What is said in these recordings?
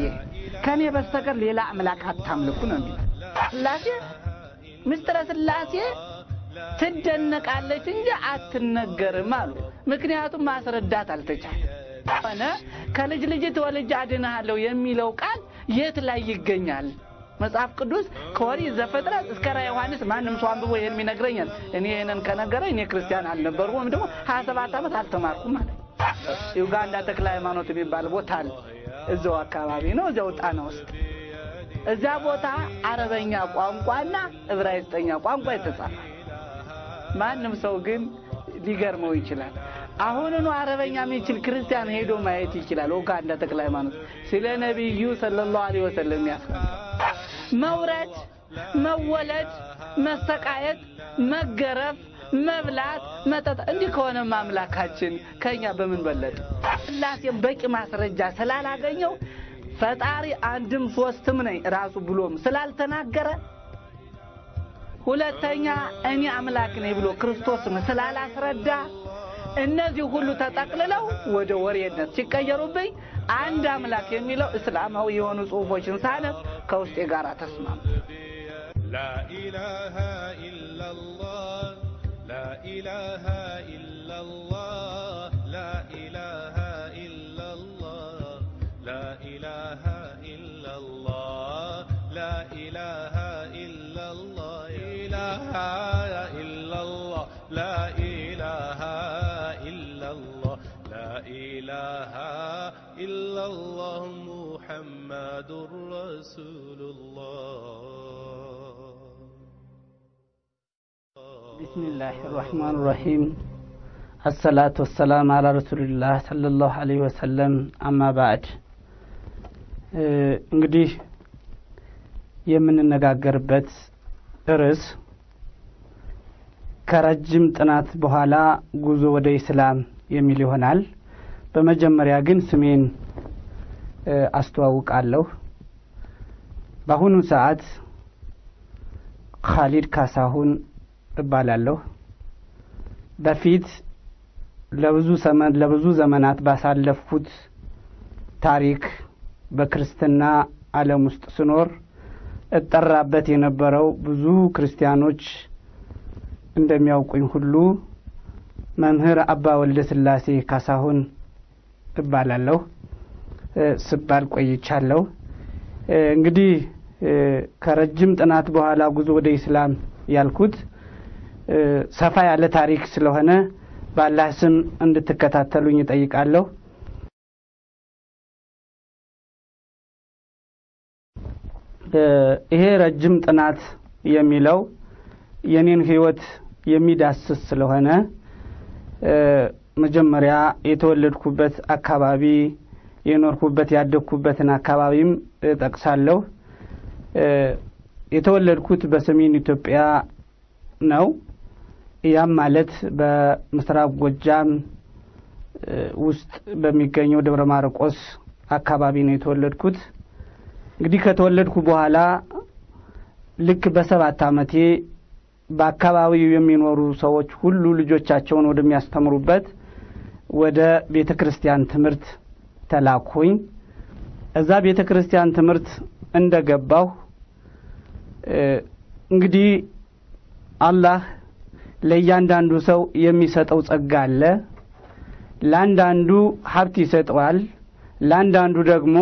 ከእኔ በስተቀር ሌላ አምላክ አታምልኩ ነው የሚለው። ስላሴ ምስጢረ ስላሴ ትደነቃለች እንጂ አትነገርም አሉ። ምክንያቱም ማስረዳት አልተቻለ ሆነ ከልጅ ልጅ ተወልጄ አድንሃለሁ የሚለው ቃል የት ላይ ይገኛል? መጽሐፍ ቅዱስ ከኦሪት ዘፍጥረት እስከ ራዕየ ዮሐንስ ማንም ሰው አንብቦ ይሄን ይነግረኛል። እኔ ይሄንን ከነገረ እኔ ክርስቲያን አልነበርኩም ወይም ደግሞ ሀያ ሰባት ዓመት አልተማርኩም ማለት ዩጋንዳ ተክለ ሃይማኖት የሚባል ቦታ አለ። እዛው አካባቢ ነው፣ እዚያው ጣና ውስጥ። እዚያ ቦታ አረበኛ ቋንቋና ዕብራይስጠኛ ቋንቋ የተጻፈ ማንም ሰው ግን ሊገርመው ይችላል። አሁንኑ አረበኛ የሚችል ክርስቲያን ሄዶ ማየት ይችላል። ኡጋንዳ ተክለ ሃይማኖት ስለ ነቢዩ ሰለላሁ ዐለይሂ ወሰለም ያስቀምጣል። መውረድ፣ መወለድ፣ መሰቃየት፣ መገረፍ፣ መብላት፣ መጠጥ እንዲህ ከሆነ አምላካችን ከኛ በምን በለጠ? ስላሴም በቂ ማስረጃ ስላላገኘው ፈጣሪ አንድም ሶስትም ነኝ ራሱ ብሎም ስላልተናገረ ሁለተኛ እኔ አምላክ ነኝ ብሎ ክርስቶስን ስላላስረዳ እነዚህ ሁሉ ተጠቅልለው ወደ ወሬነት ሲቀየሩብኝ አንድ አምላክ የሚለው እስላማዊ የሆኑ ጽሑፎችን ሳነብ ከውስጤ ጋር ተስማሙ። لا إله إلا الله لا إله إلا الله لا إله إلا الله لا إله إلا الله لا إله إلا الله إله إلا الله لا إله إلا الله لا إله إلا الله محمد رسول الله ቢስሚላህ ራህማን ራሂም አሰላቱ ወሰላም አላ ረሱልላህ ሰለላሁ ዐለይሂ ወሰለም አማ ባዕድ እንግዲህ የምንነጋገርበት ርዕስ ከረጅም ጥናት በኋላ ጉዞ ወደ ኢስላም የሚል ይሆናል። በመጀመሪያ ግን ስሜን እ አስተዋውቃለሁ። በአሁኑ ሰዓት ካሊድ ካሳሁን እባላለሁ። በፊት ለብዙ ሰመን ለብዙ ዘመናት ባሳለፍኩት ታሪክ በክርስትና ዓለም ውስጥ ስኖር እጠራበት የነበረው ብዙ ክርስቲያኖች እንደሚያውቁኝ ሁሉ መምህር አባ ወልደ ስላሴ ካሳሁን እባላለሁ እ ስባል ቆይቻለሁ። እ እንግዲህ እ ከረጅም ጥናት በኋላ ጉዞ ወደ ኢስላም ያልኩት እ ሰፋ ያለ ታሪክ ስለሆነ ባላህ ስም እንድትከታተሉኝ እጠይቃለሁ። እ ይሄ ረጅም ጥናት የሚለው የኔን ህይወት የሚዳስስ ስለሆነ እ መጀመሪያ የተወለድኩበት አካባቢ የኖርኩበት ያደግኩበትን አካባቢም እጠቅሳለሁ። እ የተወለድኩት በሰሜን ኢትዮጵያ ነው። ያም ማለት በምስራቅ ጎጃም እ ውስጥ በሚገኘው ደብረ ማርቆስ አካባቢ ነው የተወለድኩት። እንግዲህ ከተወለድኩ በኋላ ልክ በሰባት ዓመቴ በአካባቢው የሚኖሩ ሰዎች ሁሉ ልጆቻቸውን ወደሚያስተምሩበት ወደ ቤተ ክርስቲያን ትምህርት ተላኩኝ። እዛ ቤተ ክርስቲያን ትምህርት እንደ ገባሁ እንግዲህ አላህ ለእያንዳንዱ ሰው የሚሰጠው ጸጋ አለ። ለአንዳንዱ ሀብት ይሰጠዋል፣ ለአንዳንዱ ደግሞ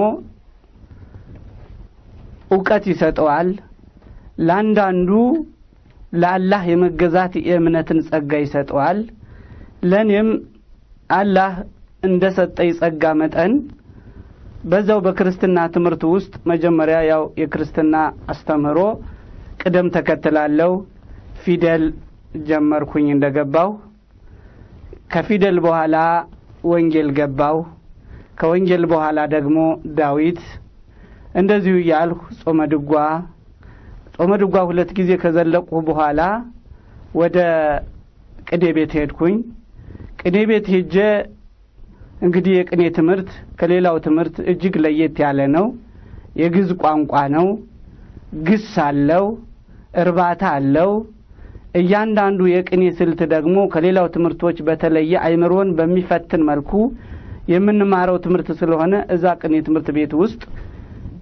እውቀት ይሰጠዋል፣ ለአንዳንዱ ለአላህ የመገዛት የእምነትን ጸጋ ይሰጠዋል። ለእኔም አላህ እንደ ሰጠኝ ጸጋ መጠን በዛው በክርስትና ትምህርት ውስጥ መጀመሪያ ያው የክርስትና አስተምህሮ ቅደም ተከትላለው ፊደል ጀመርኩኝ እንደገባው ከፊደል በኋላ ወንጌል ገባው ከወንጌል በኋላ ደግሞ ዳዊት እንደዚሁ እያልሁ ጾመ ድጓ ጾመ ድጓ ሁለት ጊዜ ከዘለቁ በኋላ ወደ ቅኔ ቤት ሄድኩኝ ቅኔ ቤት ሄጄ እንግዲህ የቅኔ ትምህርት ከሌላው ትምህርት እጅግ ለየት ያለ ነው የግዕዝ ቋንቋ ነው ግስ አለው እርባታ አለው እያንዳንዱ የቅኔ ስልት ደግሞ ከሌላው ትምህርቶች በተለየ አይምሮን በሚፈትን መልኩ የምንማረው ትምህርት ስለሆነ እዛ ቅኔ ትምህርት ቤት ውስጥ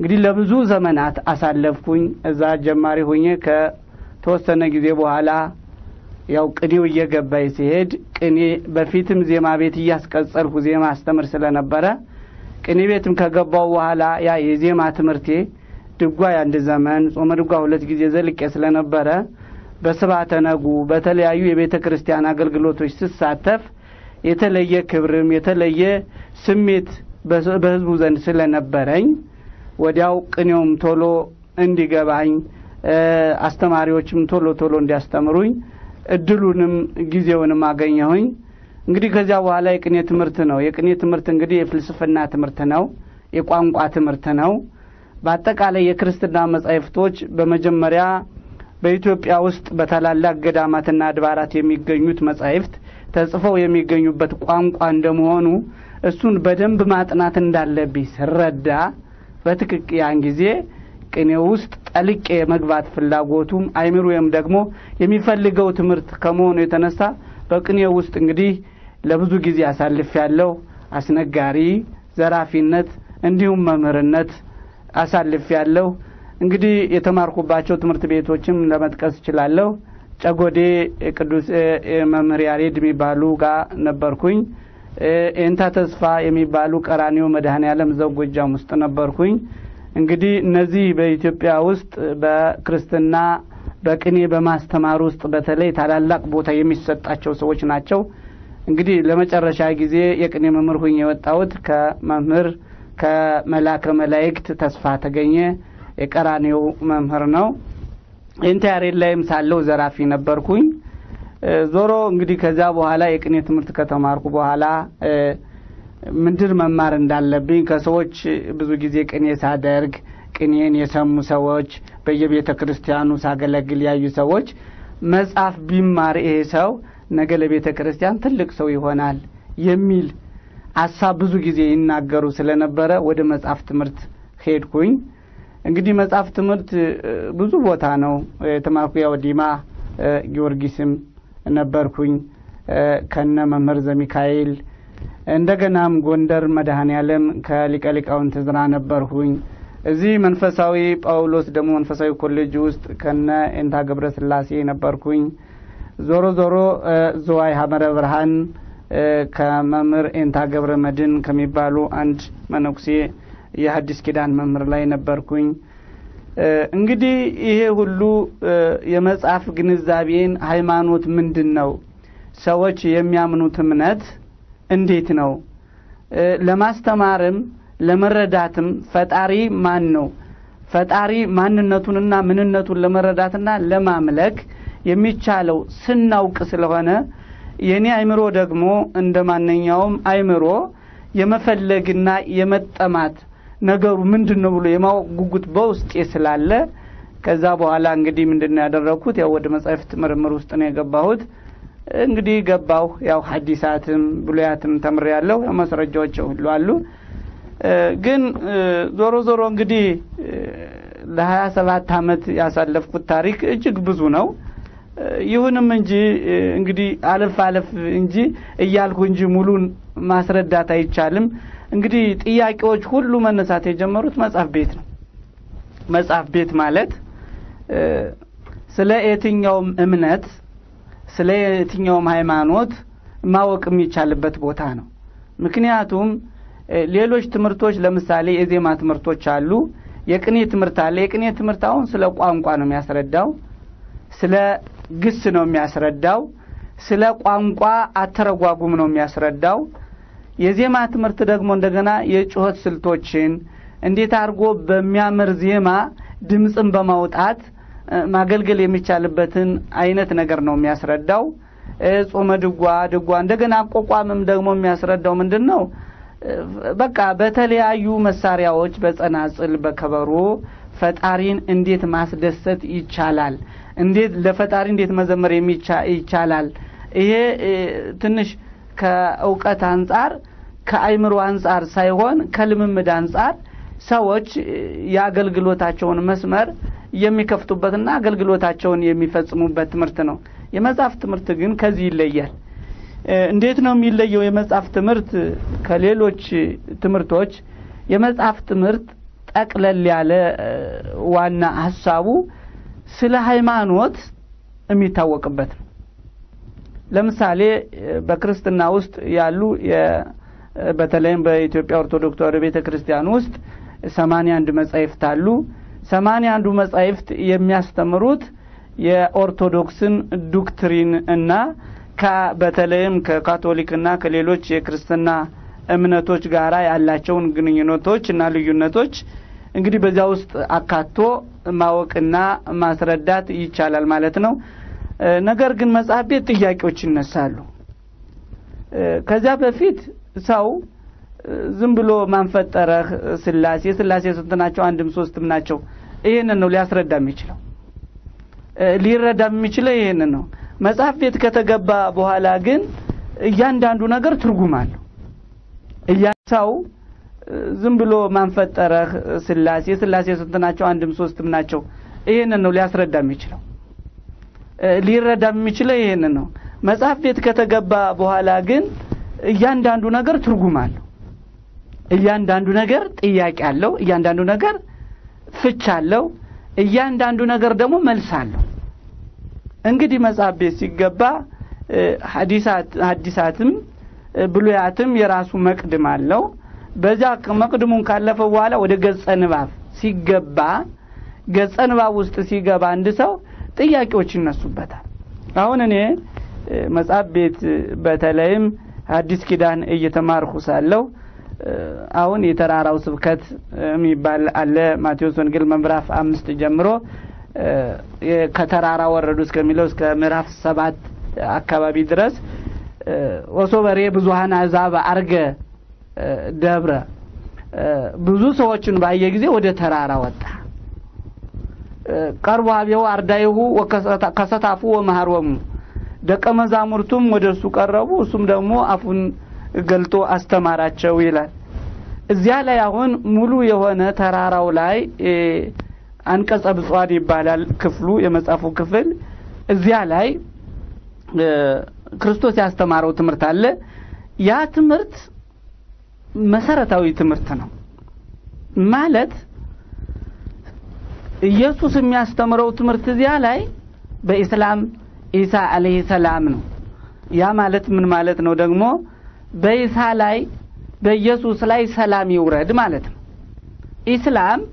እንግዲህ ለብዙ ዘመናት አሳለፍኩኝ። እዛ ጀማሪ ሆኜ ከተወሰነ ጊዜ በኋላ ያው ቅኔው እየገባኝ ሲሄድ ቅኔ በፊትም ዜማ ቤት እያስቀጸልኩ ዜማ አስተምር ስለነበረ ቅኔ ቤትም ከገባው በኋላ ያ የዜማ ትምህርቴ ድጓ የአንድ ዘመን ጾመ ድጓ ሁለት ጊዜ ዘልቄ ስለነበረ በስብሐተ ነጉ በተለያዩ የቤተ ክርስቲያን አገልግሎቶች ስሳተፍ የተለየ ክብርም የተለየ ስሜት በህዝቡ ዘንድ ስለነበረኝ ወዲያው ቅኔውም ቶሎ እንዲገባኝ አስተማሪዎችም ቶሎ ቶሎ እንዲያስተምሩኝ እድሉንም ጊዜውንም አገኘሁኝ። እንግዲህ ከዚያ በኋላ የቅኔ ትምህርት ነው። የቅኔ ትምህርት እንግዲህ የፍልስፍና ትምህርት ነው፣ የቋንቋ ትምህርት ነው። በአጠቃላይ የክርስትና መጻሕፍቶች በመጀመሪያ በኢትዮጵያ ውስጥ በታላላቅ ገዳማትና አድባራት የሚገኙት መጻሕፍት ተጽፈው የሚገኙበት ቋንቋ እንደመሆኑ እሱን በደንብ ማጥናት እንዳለብኝ ስረዳ በትክክል ያን ጊዜ ቅኔ ውስጥ ጠልቄ የመግባት ፍላጎቱም አይምሮዬም ደግሞ የሚፈልገው ትምህርት ከመሆኑ የተነሳ በቅኔ ውስጥ እንግዲህ ለብዙ ጊዜ አሳልፍ ያለው አስነጋሪ፣ ዘራፊነት እንዲሁም መምህርነት አሳልፍ ያለው እንግዲህ የተማርኩባቸው ትምህርት ቤቶችም ለመጥቀስ እችላለሁ። ጨጎዴ ቅዱስ መምህር ያሬድ የሚባሉ ጋር ነበርኩኝ። ኤንታ ተስፋ የሚባሉ ቀራኒዮ መድኃኔ ዓለም እዛው ጎጃም ውስጥ ነበርኩኝ። እንግዲህ እነዚህ በኢትዮጵያ ውስጥ በክርስትና በቅኔ በማስተማር ውስጥ በተለይ ታላላቅ ቦታ የሚሰጣቸው ሰዎች ናቸው። እንግዲህ ለመጨረሻ ጊዜ የቅኔ መምህር ሁኝ የወጣሁት ከመምህር ከመላከ መላእክት ተስፋ ተገኘ የቀራኔው መምህር ነው። ኢንተያሬድ ላይም ሳለው ዘራፊ ነበርኩኝ። ዞሮ እንግዲህ ከዚያ በኋላ የቅኔ ትምህርት ከተማርኩ በኋላ ምንድን መማር እንዳለብኝ ከሰዎች ብዙ ጊዜ ቅኔ ሳደርግ ቅኔን የሰሙ ሰዎች በየቤተ ክርስቲያኑ ሳገለግል ያዩ ሰዎች መጽሐፍ ቢማር ይሄ ሰው ነገ ለቤተ ክርስቲያን ትልቅ ሰው ይሆናል የሚል ሀሳብ ብዙ ጊዜ ይናገሩ ስለነበረ ወደ መጽሐፍ ትምህርት ሄድኩኝ። እንግዲህ መጽሐፍ ትምህርት ብዙ ቦታ ነው የተማርኩ። ያው ዲማ ጊዮርጊስም ነበርኩኝ ከነ መምህር ዘሚካኤል እንደገናም ጎንደር መድኃኔ ዓለም ከሊቀ ሊቃውንት ዕዝራ ነበርሁኝ። እዚህ መንፈሳዊ ጳውሎስ ደግሞ መንፈሳዊ ኮሌጅ ውስጥ ከነ ኤንታ ገብረ ስላሴ ነበርኩኝ። ዞሮ ዞሮ ዝዋይ ሀመረ ብርሃን ከመምህር ኤንታ ገብረ መድን ከሚባሉ አንድ መነኩሴ የሐዲስ ኪዳን መምህር ላይ ነበርኩኝ። እንግዲህ ይሄ ሁሉ የመጽሐፍ ግንዛቤን ሃይማኖት ምንድን ነው፣ ሰዎች የሚያምኑት እምነት እንዴት ነው፣ ለማስተማርም ለመረዳትም ፈጣሪ ማን ነው፣ ፈጣሪ ማንነቱንና ምንነቱን ለመረዳትና ለማምለክ የሚቻለው ስናውቅ ስለሆነ የእኔ አይምሮ ደግሞ እንደ ማንኛውም አይምሮ የመፈለግና የመጠማት ነገሩ ምንድን ነው ብሎ የማወቅ ጉጉት በውስጤ ስላለ ከዛ በኋላ እንግዲህ ምንድን ነው ያደረግኩት? ያው ወደ መጻሕፍት ምርምር ውስጥ ነው የገባሁት። እንግዲህ ገባሁ። ያው ሐዲሳትም ብሉያትም ተምሬያለሁ። ያው ማስረጃዎች ሁሉ አሉ። ግን ዞሮ ዞሮ እንግዲህ ለሀያ ሰባት አመት ያሳለፍኩት ታሪክ እጅግ ብዙ ነው። ይሁንም እንጂ እንግዲህ አለፍ አለፍ እንጂ እያልኩ እንጂ ሙሉን ማስረዳት አይቻልም። እንግዲህ ጥያቄዎች ሁሉ መነሳት የጀመሩት መጽሐፍ ቤት ነው። መጽሐፍ ቤት ማለት ስለ የትኛውም እምነት ስለ የትኛውም ሃይማኖት ማወቅ የሚቻልበት ቦታ ነው። ምክንያቱም ሌሎች ትምህርቶች ለምሳሌ የዜማ ትምህርቶች አሉ። የቅኔ ትምህርት አለ። የቅኔ ትምህርት አሁን ስለ ቋንቋ ነው የሚያስረዳው፣ ስለ ግስ ነው የሚያስረዳው፣ ስለ ቋንቋ አተረጓጉም ነው የሚያስረዳው። የዜማ ትምህርት ደግሞ እንደገና የጩኸት ስልቶችን እንዴት አድርጎ በሚያምር ዜማ ድምፅን በማውጣት ማገልገል የሚቻልበትን አይነት ነገር ነው የሚያስረዳው። ጾመ ድጓ ድጓ እንደገና አቋቋምም ደግሞ የሚያስረዳው ምንድን ነው? በቃ በተለያዩ መሳሪያዎች በጸናጽል፣ በከበሮ ፈጣሪን እንዴት ማስደሰት ይቻላል፣ እንዴት ለፈጣሪ እንዴት መዘመር ይቻላል። ይሄ ትንሽ ከእውቀት አንጻር ከአይምሮ አንጻር ሳይሆን ከልምምድ አንጻር ሰዎች የአገልግሎታቸውን መስመር የሚከፍቱበትና አገልግሎታቸውን የሚፈጽሙበት ትምህርት ነው። የመጽሐፍ ትምህርት ግን ከዚህ ይለያል። እንዴት ነው የሚለየው? የመጽሐፍ ትምህርት ከሌሎች ትምህርቶች የመጽሐፍ ትምህርት ጠቅለል ያለ ዋና ሀሳቡ ስለ ሃይማኖት የሚታወቅበት ነው። ለምሳሌ በክርስትና ውስጥ ያሉ በተለይም በኢትዮጵያ ኦርቶዶክስ ተዋሕዶ ቤተ ክርስቲያን ውስጥ ሰማንያ አንድ መጻሕፍት አሉ። ሰማንያ አንዱ መጻሕፍት የሚያስተምሩት የኦርቶዶክስን ዶክትሪን እና በተለይም ከካቶሊክና ከሌሎች የክርስትና እምነቶች ጋር ያላቸውን ግንኙነቶች እና ልዩነቶች እንግዲህ በዚያ ውስጥ አካቶ ማወቅና ማስረዳት ይቻላል ማለት ነው። ነገር ግን መጽሐፍ ቤት ጥያቄዎች ይነሳሉ። ከዚያ በፊት ሰው ዝም ብሎ ማንፈጠረህ ስላሴ ስላሴ ስንት ናቸው? አንድም ሶስትም ናቸው። ይህንን ነው ሊያስረዳ የሚችለው ሊረዳ የሚችለው ይህንን ነው። መጽሐፍ ቤት ከተገባ በኋላ ግን እያንዳንዱ ነገር ትርጉም አለው። ሰው ዝም ብሎ ማንፈጠረህ ስላሴ ስላሴ ስንት ናቸው? አንድም ሶስትም ናቸው። ይህንን ነው ሊያስረዳ የሚችለው ሊረዳ የሚችለው ይህንን ነው። መጽሐፍ ቤት ከተገባ በኋላ ግን እያንዳንዱ ነገር ትርጉም አለው። እያንዳንዱ ነገር ጥያቄ አለው። እያንዳንዱ ነገር ፍች አለው። እያንዳንዱ ነገር ደግሞ መልስ አለው። እንግዲህ መጽሐፍ ቤት ሲገባ ሐዲሳትም ብሉያትም የራሱ መቅድም አለው። በዚያ መቅድሙን ካለፈ በኋላ ወደ ገጸ ንባብ ሲገባ ገጸ ንባብ ውስጥ ሲገባ አንድ ሰው ጥያቄዎች ይነሱበታል። አሁን እኔ መጽሐፍ ቤት በተለይም አዲስ ኪዳን እየተማርኩ ሳለሁ አሁን የተራራው ስብከት የሚባል አለ። ማቴዎስ ወንጌል ምዕራፍ አምስት ጀምሮ ከተራራ ወረዱ እስከሚለው እስከ ምዕራፍ ሰባት አካባቢ ድረስ ወሶበሬ ብዙሀን አሕዛብ አርገ ደብረ ብዙ ሰዎችን ባየ ጊዜ ወደ ተራራ ወጣ። ቀርቦ አብየው አርዳይሁ ከሰታፉ ወመሃሮሙ ደቀ መዛሙርቱም ወደ እሱ ቀረቡ፣ እሱም ደግሞ አፉን ገልጦ አስተማራቸው ይላል። እዚያ ላይ አሁን ሙሉ የሆነ ተራራው ላይ አንቀጸ ብፁዓን ይባላል ክፍሉ የመጽሐፉ ክፍል። እዚያ ላይ ክርስቶስ ያስተማረው ትምህርት አለ። ያ ትምህርት መሰረታዊ ትምህርት ነው ማለት ኢየሱስ የሚያስተምረው ትምህርት እዚያ ላይ በኢስላም ኢሳ አለይሂ ሰላም ነው። ያ ማለት ምን ማለት ነው? ደግሞ በኢሳ ላይ በኢየሱስ ላይ ሰላም ይውረድ ማለት ነው። ኢስላም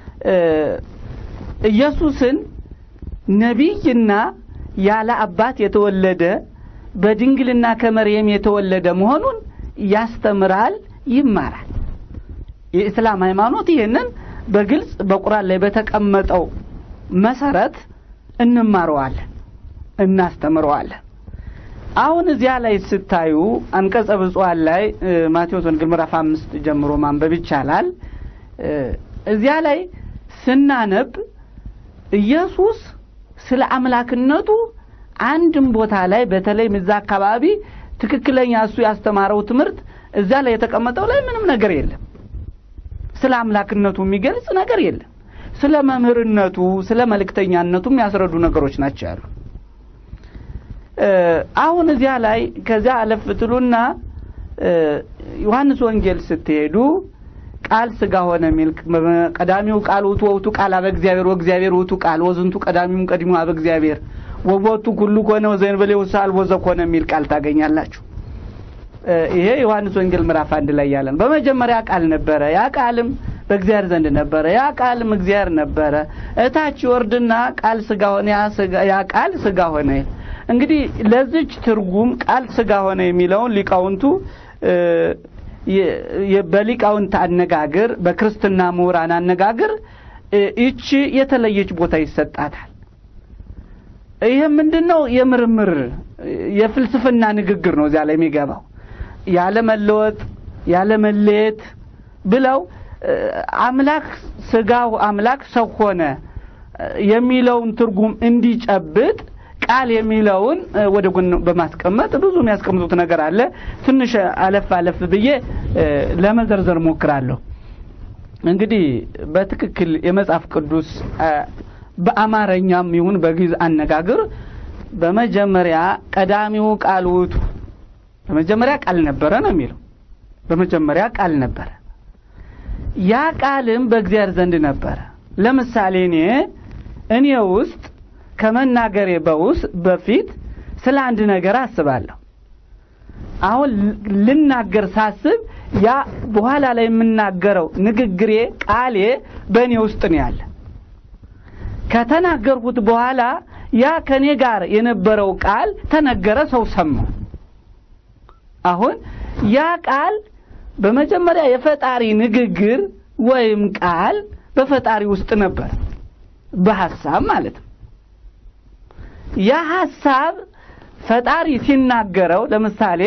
ኢየሱስን ነቢይና ያለ አባት የተወለደ በድንግልና ከመርየም የተወለደ መሆኑን ያስተምራል፣ ይማራል። የኢስላም ሃይማኖት ይህንን በግልጽ በቁርአን ላይ በተቀመጠው መሰረት እንማረዋለን፣ እናስተምረዋለን። አሁን እዚያ ላይ ስታዩ አንቀጸ ብፁዓን ላይ ማቴዎስ ወንጌል ምዕራፍ አምስት ጀምሮ ማንበብ ይቻላል። እዚያ ላይ ስናነብ ኢየሱስ ስለ አምላክነቱ አንድም ቦታ ላይ በተለይም እዛ አካባቢ ትክክለኛ እሱ ያስተማረው ትምህርት እዛ ላይ የተቀመጠው ላይ ምንም ነገር የለም። ስለ አምላክነቱ የሚገልጽ ነገር የለም። ስለ መምህርነቱ፣ ስለ መልእክተኛነቱ የሚያስረዱ ነገሮች ናቸው ያሉ። አሁን እዚያ ላይ ከዚያ አለፍ ትሉና ዮሐንስ ወንጌል ስትሄዱ ቃል ስጋ ሆነ የሚል ቀዳሚው ቃል ውእቱ ወውቱ ቃል አበ እግዚአብሔር ወእግዚአብሔር ውእቱ ቃል ወዝንቱ ቀዳሚው ቀዲሙ አበ እግዚአብሔር ወቦቱ ኩሉ ኮነ ወዘእንበሌ ውሳል ወዘኮነ የሚል ቃል ታገኛላችሁ። ይሄ ዮሐንስ ወንጌል ምዕራፍ አንድ ላይ ያለን በመጀመሪያ ቃል ነበረ፣ ያ ቃልም በእግዚአብሔር ዘንድ ነበረ፣ ያ ቃልም እግዚአብሔር ነበረ። እታች ወርድና ቃል ስጋ ሆነ፣ ያ ቃል ስጋ ሆነ። እንግዲህ ለዚች ትርጉም ቃል ስጋ ሆነ የሚለውን ሊቃውንቱ በሊቃውንት አነጋገር በክርስትና ምሁራን አነጋገር ይቺ የተለየች ቦታ ይሰጣታል። ይህ ምንድን ነው? የምርምር የፍልስፍና ንግግር ነው እዚያ ላይ የሚገባው ያለ መለወጥ ያለ መለየት ብለው አምላክ ስጋው አምላክ ሰው ሆነ የሚለውን ትርጉም እንዲጨብጥ ቃል የሚለውን ወደ ጎን በማስቀመጥ ብዙ የሚያስቀምጡት ነገር አለ። ትንሽ አለፍ አለፍ ብዬ ለመዘርዘር ሞክራለሁ። እንግዲህ በትክክል የመጽሐፍ ቅዱስ በአማርኛም ይሁን በግዕዝ አነጋገር በመጀመሪያ ቀዳሚው ቃል ውእቱ በመጀመሪያ ቃል ነበረ ነው የሚለው። በመጀመሪያ ቃል ነበረ። ያ ቃልም በእግዚአብሔር ዘንድ ነበረ። ለምሳሌ እኔ እኔ ውስጥ ከመናገሬ በውስ በፊት ስለ አንድ ነገር አስባለሁ። አሁን ልናገር ሳስብ ያ በኋላ ላይ የምናገረው ንግግሬ ቃሌ በእኔ ውስጥ ነው ያለ። ከተናገርኩት በኋላ ያ ከኔ ጋር የነበረው ቃል ተነገረ፣ ሰው ሰማው። አሁን ያ ቃል በመጀመሪያ የፈጣሪ ንግግር ወይም ቃል በፈጣሪ ውስጥ ነበር፣ በሐሳብ ማለት ነው። ያ ሐሳብ ፈጣሪ ሲናገረው ለምሳሌ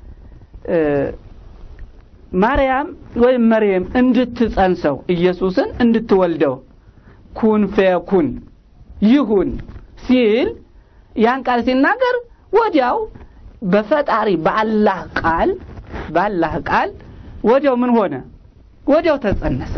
ማርያም ወይም መርየም እንድትጸንሰው ኢየሱስን እንድትወልደው ኩን ፈየኩን ይሁን ሲል ያን ቃል ሲናገር ወዲያው በፈጣሪ በአላህ ቃል በአላህ ቃል ወዲያው ምን ሆነ? ወዲያው ተጸነሰ።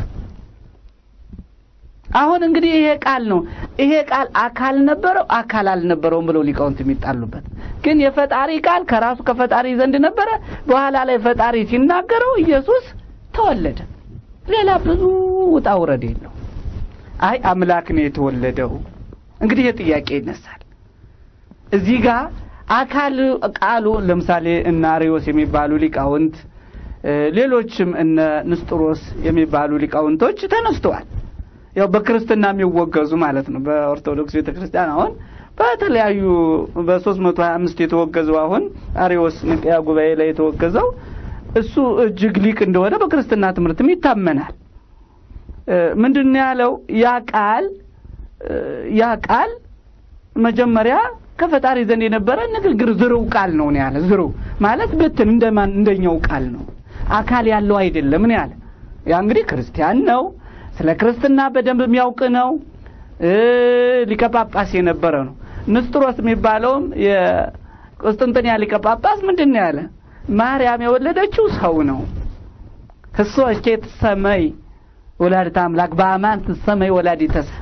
አሁን እንግዲህ ይሄ ቃል ነው። ይሄ ቃል አካል ነበረው አካል አልነበረውም ብለው ሊቃውንት የሚጣሉበት ግን የፈጣሪ ቃል ከራሱ ከፈጣሪ ዘንድ ነበረ። በኋላ ላይ ፈጣሪ ሲናገረው ኢየሱስ ተወለደ። ሌላ ብዙ ውጣ ውረድ የለው። አይ አምላክ ነው የተወለደው። እንግዲህ የጥያቄ ይነሳል እዚህ ጋር አካል ቃሉ ለምሳሌ እነ አርዮስ የሚባሉ ሊቃውንት ሌሎችም እነ ንስጥሮስ የሚባሉ ሊቃውንቶች ተነስተዋል። ያው በክርስትና የሚወገዙ ማለት ነው። በኦርቶዶክስ ቤተክርስቲያን አሁን በተለያዩ በሶስት መቶ ሀያ አምስት የተወገዘው አሁን አሪዎስ ንቅያ ጉባኤ ላይ የተወገዘው እሱ እጅግ ሊቅ እንደሆነ በክርስትና ትምህርትም ይታመናል። ምንድን ነው ያለው? ያ ቃል ያ ቃል መጀመሪያ ከፈጣሪ ዘንድ የነበረ ንግግር ዝርው ቃል ነው ነው ያለ። ዝርው ማለት ብትን እንደማን እንደኛው ቃል ነው፣ አካል ያለው አይደለም ነው ያለ። ያ እንግዲህ ክርስቲያን ነው ስለ ክርስትና በደንብ የሚያውቅ ነው። ሊቀ ጳጳስ የነበረ ነው። ንስጥሮስ የሚባለውም የቁስጥንጥንያ ሊቀ ጳጳስ ምንድን ነው ያለ? ማርያም የወለደችው ሰው ነው። ህሶ እስኬት ሰመይ ወላዲተ አምላክ በአማን ትሰመይ ወላዲተ ሰብ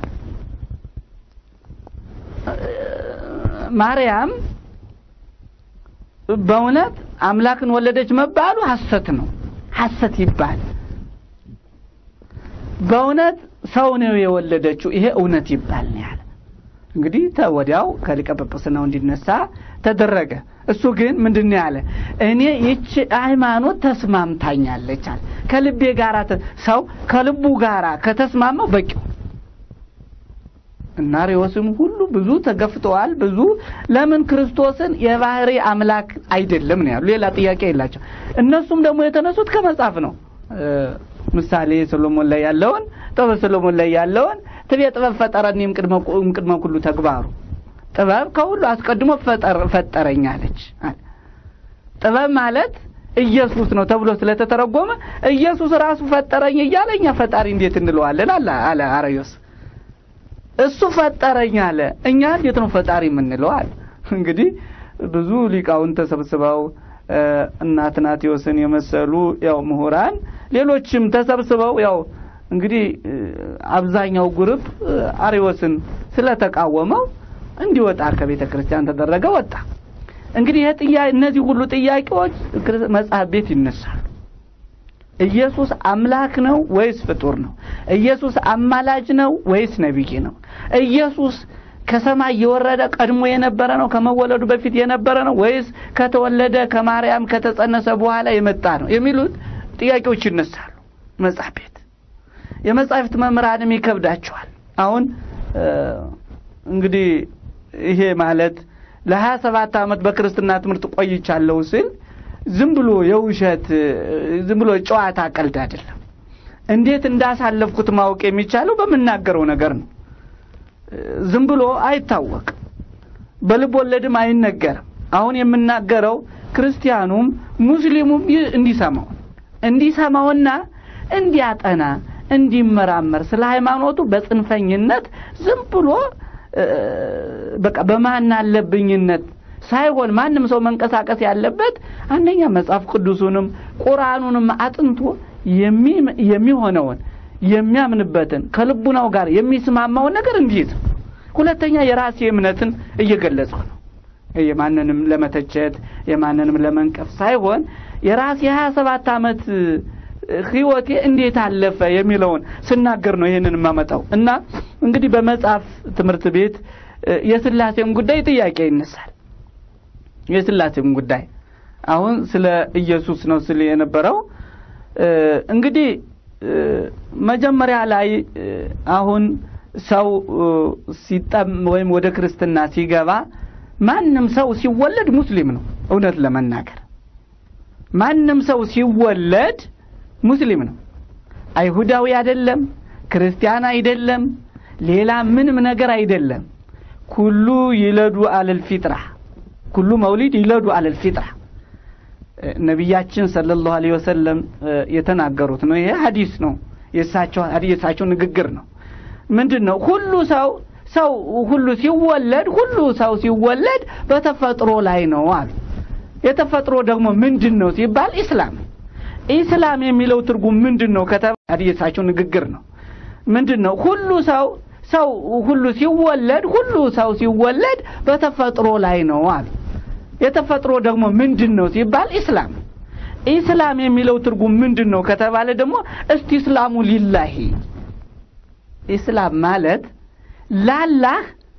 ማርያም በእውነት አምላክን ወለደች መባሉ ሐሰት ነው። ሐሰት ይባል በእውነት ሰው ነው የወለደችው፣ ይሄ እውነት ይባል ነው ያለ። እንግዲህ ወዲያው ከሊቀ ጵጵስናው እንዲነሳ ተደረገ። እሱ ግን ምንድን ነው ያለ? እኔ ይቺ ሃይማኖት ተስማምታኛለች አለ። ከልቤ ጋር ሰው ከልቡ ጋር ከተስማማው በቂው እና ሪዮስም ሁሉ ብዙ ተገፍተዋል። ብዙ ለምን ክርስቶስን የባህሪ አምላክ አይደለም ነው ያሉ። ሌላ ጥያቄ የላቸው። እነሱም ደግሞ የተነሱት ከመጽሐፍ ነው። ምሳሌ ሰሎሞን ላይ ያለውን ጥበብ ሰሎሞን ላይ ያለውን ትቤ ጥበብ ፈጠረኒም ቅድመ ኩሉ ተግባሩ ጥበብ ከሁሉ አስቀድሞ ፈጠረኝ አለች። ጥበብ ማለት ኢየሱስ ነው ተብሎ ስለተተረጎመ ኢየሱስ ራሱ ፈጠረኝ እያለ እኛ ፈጣሪ እንዴት እንለዋለን? አለ አለ አርዮስ እሱ ፈጠረኝ አለ። እኛ እንዴት ነው ፈጣሪ የምንለው? አለ እንግዲህ ብዙ ሊቃውንት ተሰብስበው እና አትናቴዎስን የመሰሉ ያው ምሁራን ሌሎችም ተሰብስበው ያው እንግዲህ አብዛኛው ግሩፕ አሪዎስን ስለተቃወመው እንዲወጣ ከቤተ ክርስቲያን ተደረገ። ወጣ። እንግዲህ ይሄ ጥያቄ እነዚህ ሁሉ ጥያቄዎች መጽሐፍ ቤት ይነሳሉ። ኢየሱስ አምላክ ነው ወይስ ፍጡር ነው? ኢየሱስ አማላጅ ነው ወይስ ነቢይ ነው? ኢየሱስ ከሰማይ የወረደ ቀድሞ የነበረ ነው ከመወለዱ በፊት የነበረ ነው ወይስ ከተወለደ ከማርያም ከተጸነሰ በኋላ የመጣ ነው የሚሉት ጥያቄዎች ይነሳሉ መጽሐፍ ቤት የመጻሕፍት መምህራንም ይከብዳቸዋል አሁን እንግዲህ ይሄ ማለት ለሀያ ሰባት ዓመት በክርስትና ትምህርት ቆይቻለሁ ስል ዝም ብሎ የውሸት ዝም ብሎ ጨዋታ ቀልድ አይደለም እንዴት እንዳሳለፍኩት ማወቅ የሚቻለው በምናገረው ነገር ነው ዝም ብሎ አይታወቅም በልብ ወለድም አይነገርም አሁን የምናገረው ክርስቲያኑም ሙስሊሙም እንዲሰማው እንዲሰማውና እንዲያጠና እንዲመራመር ስለ ሃይማኖቱ በጽንፈኝነት ዝም ብሎ በቃ በማን አለብኝነት ሳይሆን ማንም ሰው መንቀሳቀስ ያለበት አንደኛ መጽሐፍ ቅዱሱንም ቁርአኑንም አጥንቶ የሚሆነውን የሚያምንበትን ከልቡናው ጋር የሚስማማውን ነገር እንዲይዝ ሁለተኛ የራሴ እምነትን እየገለጽኩ ነው የማንንም ለመተቸት የማንንም ለመንቀፍ ሳይሆን የራሴ የሀያ ሰባት ዓመት ህይወቴ እንዴት አለፈ የሚለውን ስናገር ነው ይህንን የማመጣው እና እንግዲህ በመጽሐፍ ትምህርት ቤት እ፣ የስላሴም ጉዳይ ጥያቄ ይነሳል። የስላሴም ጉዳይ አሁን ስለ ኢየሱስ ነው ስል የነበረው እ፣ እንግዲህ እ፣ መጀመሪያ ላይ እ፣ አሁን ሰው እ፣ ሲጠም ወይም ወደ ክርስትና ሲገባ ማንም ሰው ሲወለድ ሙስሊም ነው። እውነት ለመናገር ማንም ሰው ሲወለድ ሙስሊም ነው። አይሁዳዊ አይደለም፣ ክርስቲያን አይደለም፣ ሌላ ምንም ነገር አይደለም። ኩሉ ይለዱ አለል ፊጥራ ኩሉ መውሊድ ይለዱ አለል ፊጥራ እ፣ ነቢያችን ሰለላሁ ዐለይሂ ወሰለም እ፣ የተናገሩት ነው። ይሄ ሐዲስ ነው። የእሳቸው የእሳቸው ንግግር ነው። ምንድን ነው ሁሉ ሰው ሰው ሁሉ ሲወለድ ሁሉ ሰው ሲወለድ በተፈጥሮ ላይ ነው አሉ። የተፈጥሮ ደግሞ ምንድን ነው ሲባል ኢስላም ኢስላም የሚለው ትርጉም ምንድን ነው ከተባለ የእሳቸው ንግግር ነው። ምንድን ነው ሁሉ ሰው ሰው ሁሉ ሲወለድ ሁሉ ሰው ሲወለድ በተፈጥሮ ላይ ነው አሉ። የተፈጥሮ ደግሞ ምንድን ነው ሲባል ኢስላም ኢስላም የሚለው ትርጉም ምንድን ነው ከተባለ ደግሞ እስቲ እስላሙ ሊላሂ ኢስላም ማለት ላላህ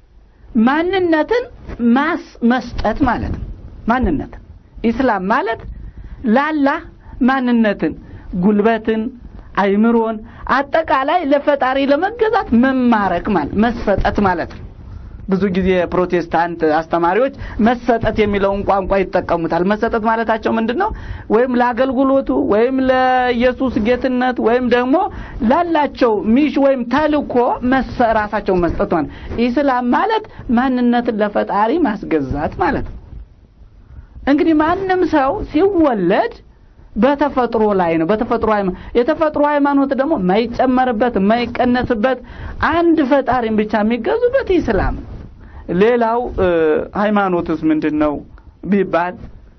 ማንነትን ማስ መስጠት ማለት ነው። ማንነትን ኢስላም ማለት ላላህ ማንነትን፣ ጉልበትን፣ አይምሮን አጠቃላይ ለፈጣሪ ለመገዛት መማረክ ማለት መሰጠት ማለት ነው። ብዙ ጊዜ ፕሮቴስታንት አስተማሪዎች መሰጠት የሚለውን ቋንቋ ይጠቀሙታል። መሰጠት ማለታቸው ምንድን ነው? ወይም ለአገልግሎቱ ወይም ለኢየሱስ ጌትነት ወይም ደግሞ ላላቸው ሚሽ ወይም ተልኮ መሰ- ራሳቸው መስጠት ማለት ኢስላም ማለት ማንነትን ለፈጣሪ ማስገዛት ማለት ነው። እንግዲህ ማንም ሰው ሲወለድ በተፈጥሮ ላይ ነው። በተፈጥሮ ሃይማኖት የተፈጥሮ ሃይማኖት ደግሞ የማይጨመርበት የማይቀነስበት አንድ ፈጣሪን ብቻ የሚገዙበት ኢስላም ነው። ሌላው እ፣ ሃይማኖትስ ምንድን ነው ቢባል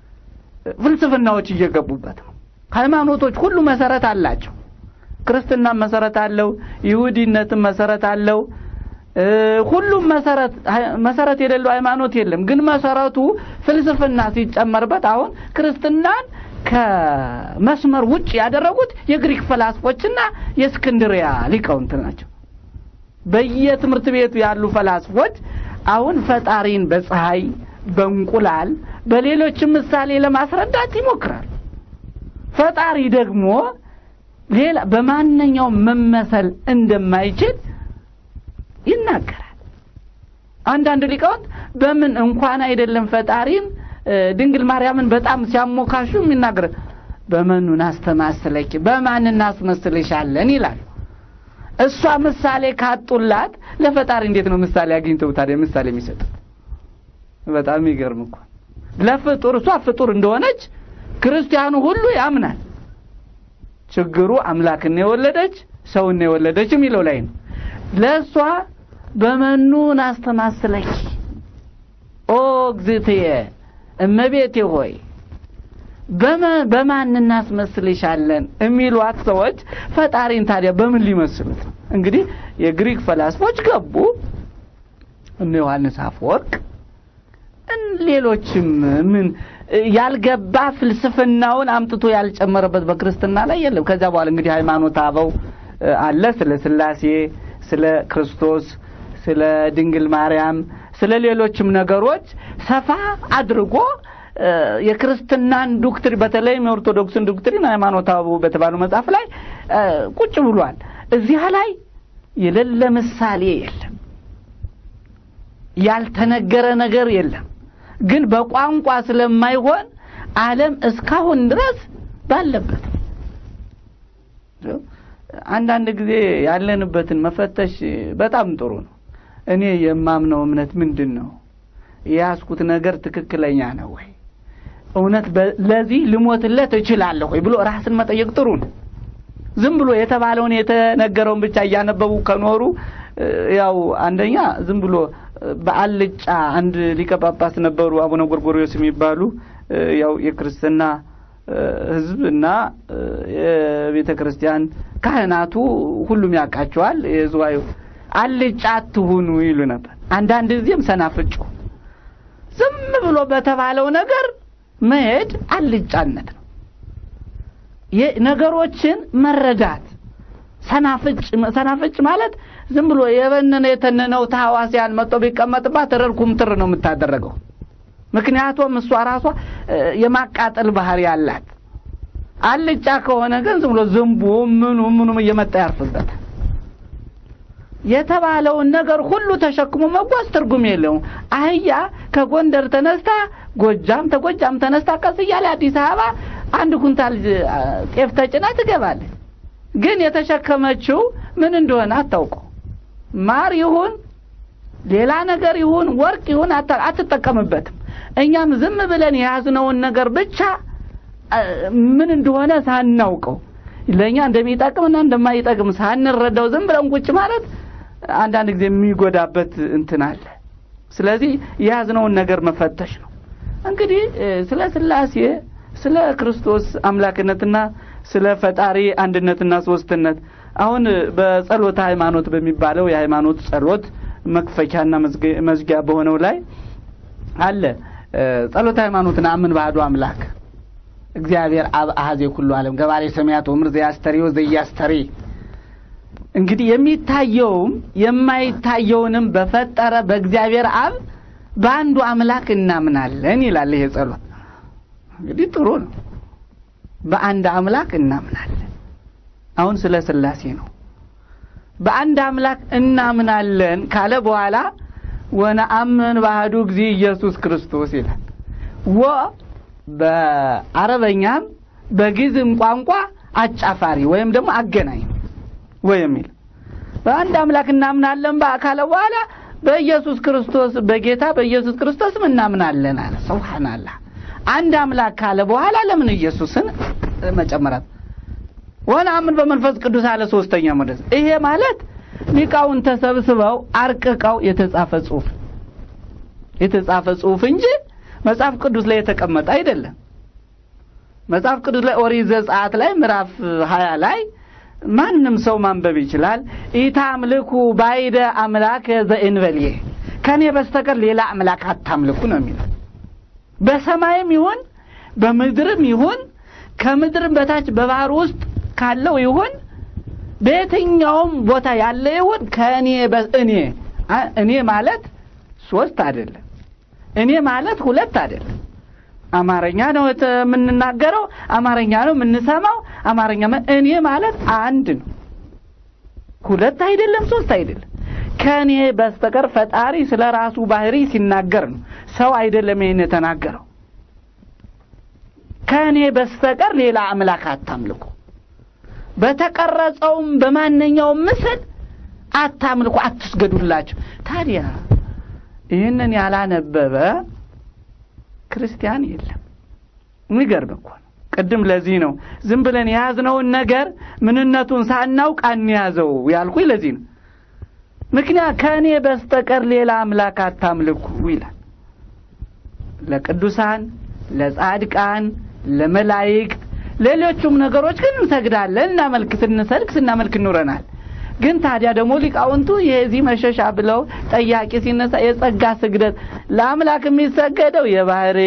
ፍልስፍናዎች እየገቡበት ነው። ሃይማኖቶች ሁሉ መሰረት አላቸው። ክርስትና መሰረት አለው። ይሁዲነትም መሰረት አለው። እ፣ ሁሉም መሰረት መሰረት የሌለው ሃይማኖት የለም። ግን መሰረቱ ፍልስፍና ሲጨመርበት አሁን ክርስትናን ከመስመር ውጭ ያደረጉት የግሪክ ፈላስፎችና የእስክንድሪያ ሊቃውንት ናቸው። በየትምህርት ቤቱ ያሉ ፈላስፎች አሁን ፈጣሪን በፀሐይ፣ በእንቁላል፣ በሌሎችም ምሳሌ ለማስረዳት ይሞክራል። ፈጣሪ ደግሞ ሌላ በማንኛውም መመሰል እንደማይችል ይናገራል። አንዳንድ ሊቃውንት በምን እንኳን አይደለም ፈጣሪን እ፣ ድንግል ማርያምን በጣም ሲያሞካሹ የሚናገር በመኑን አስተማስለኪ በማን እናስመስልሻለን ይላሉ። እሷ ምሳሌ ካጡላት ለፈጣሪ እንዴት ነው ምሳሌ አግኝተው ታዲያ ምሳሌ የሚሰጡት? በጣም ይገርም እኮ ለፍጡር እሷ ፍጡር እንደሆነች ክርስቲያኑ ሁሉ ያምናል። ችግሩ አምላክን የወለደች ሰውን የወለደች የሚለው ላይ ነው። ለእሷ በመኑን አስተማስለኪ ኦ እግዝእትየ እመቤቴ ሆይ በመ- በማን እናስመስልሻለን የሚሏት ሰዎች ፈጣሪን ታዲያ በምን ሊመስሉት ነው? እንግዲህ የግሪክ ፈላስፎች ገቡ፣ እነ ዮሐንስ አፈወርቅ እን- ሌሎችም ምን ያልገባ ፍልስፍናውን አምጥቶ ያልጨመረበት በክርስትና ላይ የለም። ከዚያ በኋላ እንግዲህ ሃይማኖት አበው እ፣ አለ ስለ ስላሴ፣ ስለ ክርስቶስ፣ ስለ ድንግል ማርያም፣ ስለ ሌሎችም ነገሮች ሰፋ አድርጎ እ፣ የክርስትናን ዶክትሪን በተለይም የኦርቶዶክስን ዶክትሪን ሃይማኖት አበው በተባለው መጽሐፍ ላይ እ፣ ቁጭ ብሏል። እዚያ ላይ የሌለ ምሳሌ የለም። ያልተነገረ ነገር የለም። ግን በቋንቋ ስለማይሆን ዓለም እስካሁን ድረስ ባለበት ነው። አንዳንድ ጊዜ ያለንበትን መፈተሽ በጣም ጥሩ ነው። እኔ የማምነው እምነት ምንድን ነው? የያዝኩት ነገር ትክክለኛ ነው ወይ? እውነት በ- ለዚህ ልሞትለት እችላለሁ ወይ ብሎ ራስን መጠየቅ ጥሩ ነው። ዝም ብሎ የተባለውን የተነገረውን ብቻ እያነበቡ ከኖሩ እ፣ ያው አንደኛ ዝም ብሎ እ፣ በአልጫ አንድ ሊቀ ጳጳስ ነበሩ አቡነ ጎርጎርዮስ የሚባሉ እ፣ ያው የክርስትና እ፣ ሕዝብ እና እ፣ የቤተ ክርስቲያን ካህናቱ ሁሉም ያውቃቸዋል። የዝዋዩ አልጫ አትሁኑ ይሉ ነበር። አንዳንድ ጊዜም ሰናፍጩ ዝም ብሎ በተባለው ነገር መሄድ አልጫነት ነው። ነገሮችን መረዳት ሰናፍጭ ሰናፍጭ ማለት ዝም ብሎ የበነነ የተነነው ተሐዋሲያን መጥቶ ቢቀመጥባት ረርኩም ትር ነው የምታደረገው። ምክንያቱም እሷ ራሷ የማቃጠል ባህሪ ያላት። አልጫ ከሆነ ግን ዝም ብሎ ዝንቡ ምኑ ምኑም እየመጣ ያርፍበታል። የተባለውን ነገር ሁሉ ተሸክሞ መጓዝ ትርጉም የለውም። አህያ ከጎንደር ተነስታ ጎጃም፣ ተጎጃም ተነስታ ቀስ እያለ አዲስ አበባ አንድ ኩንታል ጤፍ ተጭና ትገባለች። ግን የተሸከመችው ምን እንደሆነ አታውቀው። ማር ይሁን ሌላ ነገር ይሁን ወርቅ ይሁን አትጠቀምበትም። እኛም ዝም ብለን የያዝነውን ነገር ብቻ ምን እንደሆነ ሳናውቀው ለእኛ እንደሚጠቅምና እንደማይጠቅም ሳንረዳው ዝም ብለን ቁጭ ማለት አንዳንድ ጊዜ የሚጎዳበት እንትን አለ። ስለዚህ የያዝነውን ነገር መፈተሽ ነው። እንግዲህ ስለ ሥላሴ ስለ ክርስቶስ አምላክነትና ስለ ፈጣሪ አንድነትና ሶስትነት አሁን በጸሎተ ሃይማኖት በሚባለው የሃይማኖት ጸሎት መክፈቻና መዝጊያ በሆነው ላይ አለ ጸሎተ ሃይማኖትን አምን ባህዱ አምላክ እግዚአብሔር አብ አሐዜ ኩሉ ዓለም ገባሬ ሰማያት ወምድር ዘያስተሪ ወዘያስተሪ እንግዲህ የሚታየውም የማይታየውንም በፈጠረ በእግዚአብሔር አብ በአንዱ አምላክ እናምናለን ይላል ይሄ ጸሎት። እንግዲህ ጥሩ ነው። በአንድ አምላክ እናምናለን። አሁን ስለ ሥላሴ ነው። በአንድ አምላክ እናምናለን ካለ በኋላ ወነአምን ባህዱ ጊዜ ኢየሱስ ክርስቶስ ይላል። ወ በአረበኛም በግዕዝም ቋንቋ አጫፋሪ ወይም ደግሞ አገናኝ ወይ የሚል በአንድ አምላክ እናምናለን ካለ በኋላ በኢየሱስ ክርስቶስ በጌታ በኢየሱስ ክርስቶስም እናምናለን አለ። ሱብሃንአላህ አንድ አምላክ ካለ በኋላ ለምን ኢየሱስን መጨመራት? ወነአምን በመንፈስ ቅዱስ አለ። ሶስተኛ ሞደስ ይሄ ማለት ሊቃውን ተሰብስበው አርቅቀው የተጻፈ ጽሑፍ የተጻፈ ጽሑፍ እንጂ መጽሐፍ ቅዱስ ላይ የተቀመጠ አይደለም። መጽሐፍ ቅዱስ ላይ ኦሪት ዘጸአት ላይ ምዕራፍ ሀያ ላይ ማንም ሰው ማንበብ ይችላል። ኢታምልኩ ባይደ አምላክ ዘእንበልየ ከኔ በስተቀር ሌላ አምላክ አታምልኩ ነው የሚለው። በሰማይም ይሁን በምድርም ይሁን ከምድርም በታች በባህር ውስጥ ካለው ይሁን በየትኛውም ቦታ ያለ ይሁን ከእኔ እኔ እኔ ማለት ሶስት አይደለም። እኔ ማለት ሁለት አይደለም። አማርኛ ነው የምንናገረው፣ አማርኛ ነው የምንሰማው። አማርኛ እኔ ማለት አንድ ነው፣ ሁለት አይደለም፣ ሶስት አይደለም። ከእኔ በስተቀር ፈጣሪ ስለ ራሱ ባህሪ ሲናገር ነው። ሰው አይደለም ይህን የተናገረው። ከእኔ በስተቀር ሌላ አምላክ አታምልኩ፣ በተቀረጸውም በማንኛውም ምስል አታምልኩ፣ አትስገዱላቸው። ታዲያ ይህንን ያላነበበ ክርስቲያን የለም። የሚገርም እኮ ነው። ቅድም ለዚህ ነው ዝም ብለን የያዝነውን ነገር ምንነቱን ሳናውቅ አንያዘው ያልኩኝ ለዚህ ነው። ምክንያት ከእኔ በስተቀር ሌላ አምላክ አታምልኩ ይላል። ለቅዱሳን፣ ለጻድቃን፣ ለመላይክት፣ ሌሎቹም ነገሮች ግን እንሰግዳለን፣ እናመልክ፣ ስንሰልክ ስናመልክ እንኖረናል። ግን ታዲያ ደግሞ ሊቃውንቱ የዚህ መሸሻ ብለው ጠያቂ ሲነሳ የጸጋ ስግደት ለአምላክ የሚሰገደው የባህሪ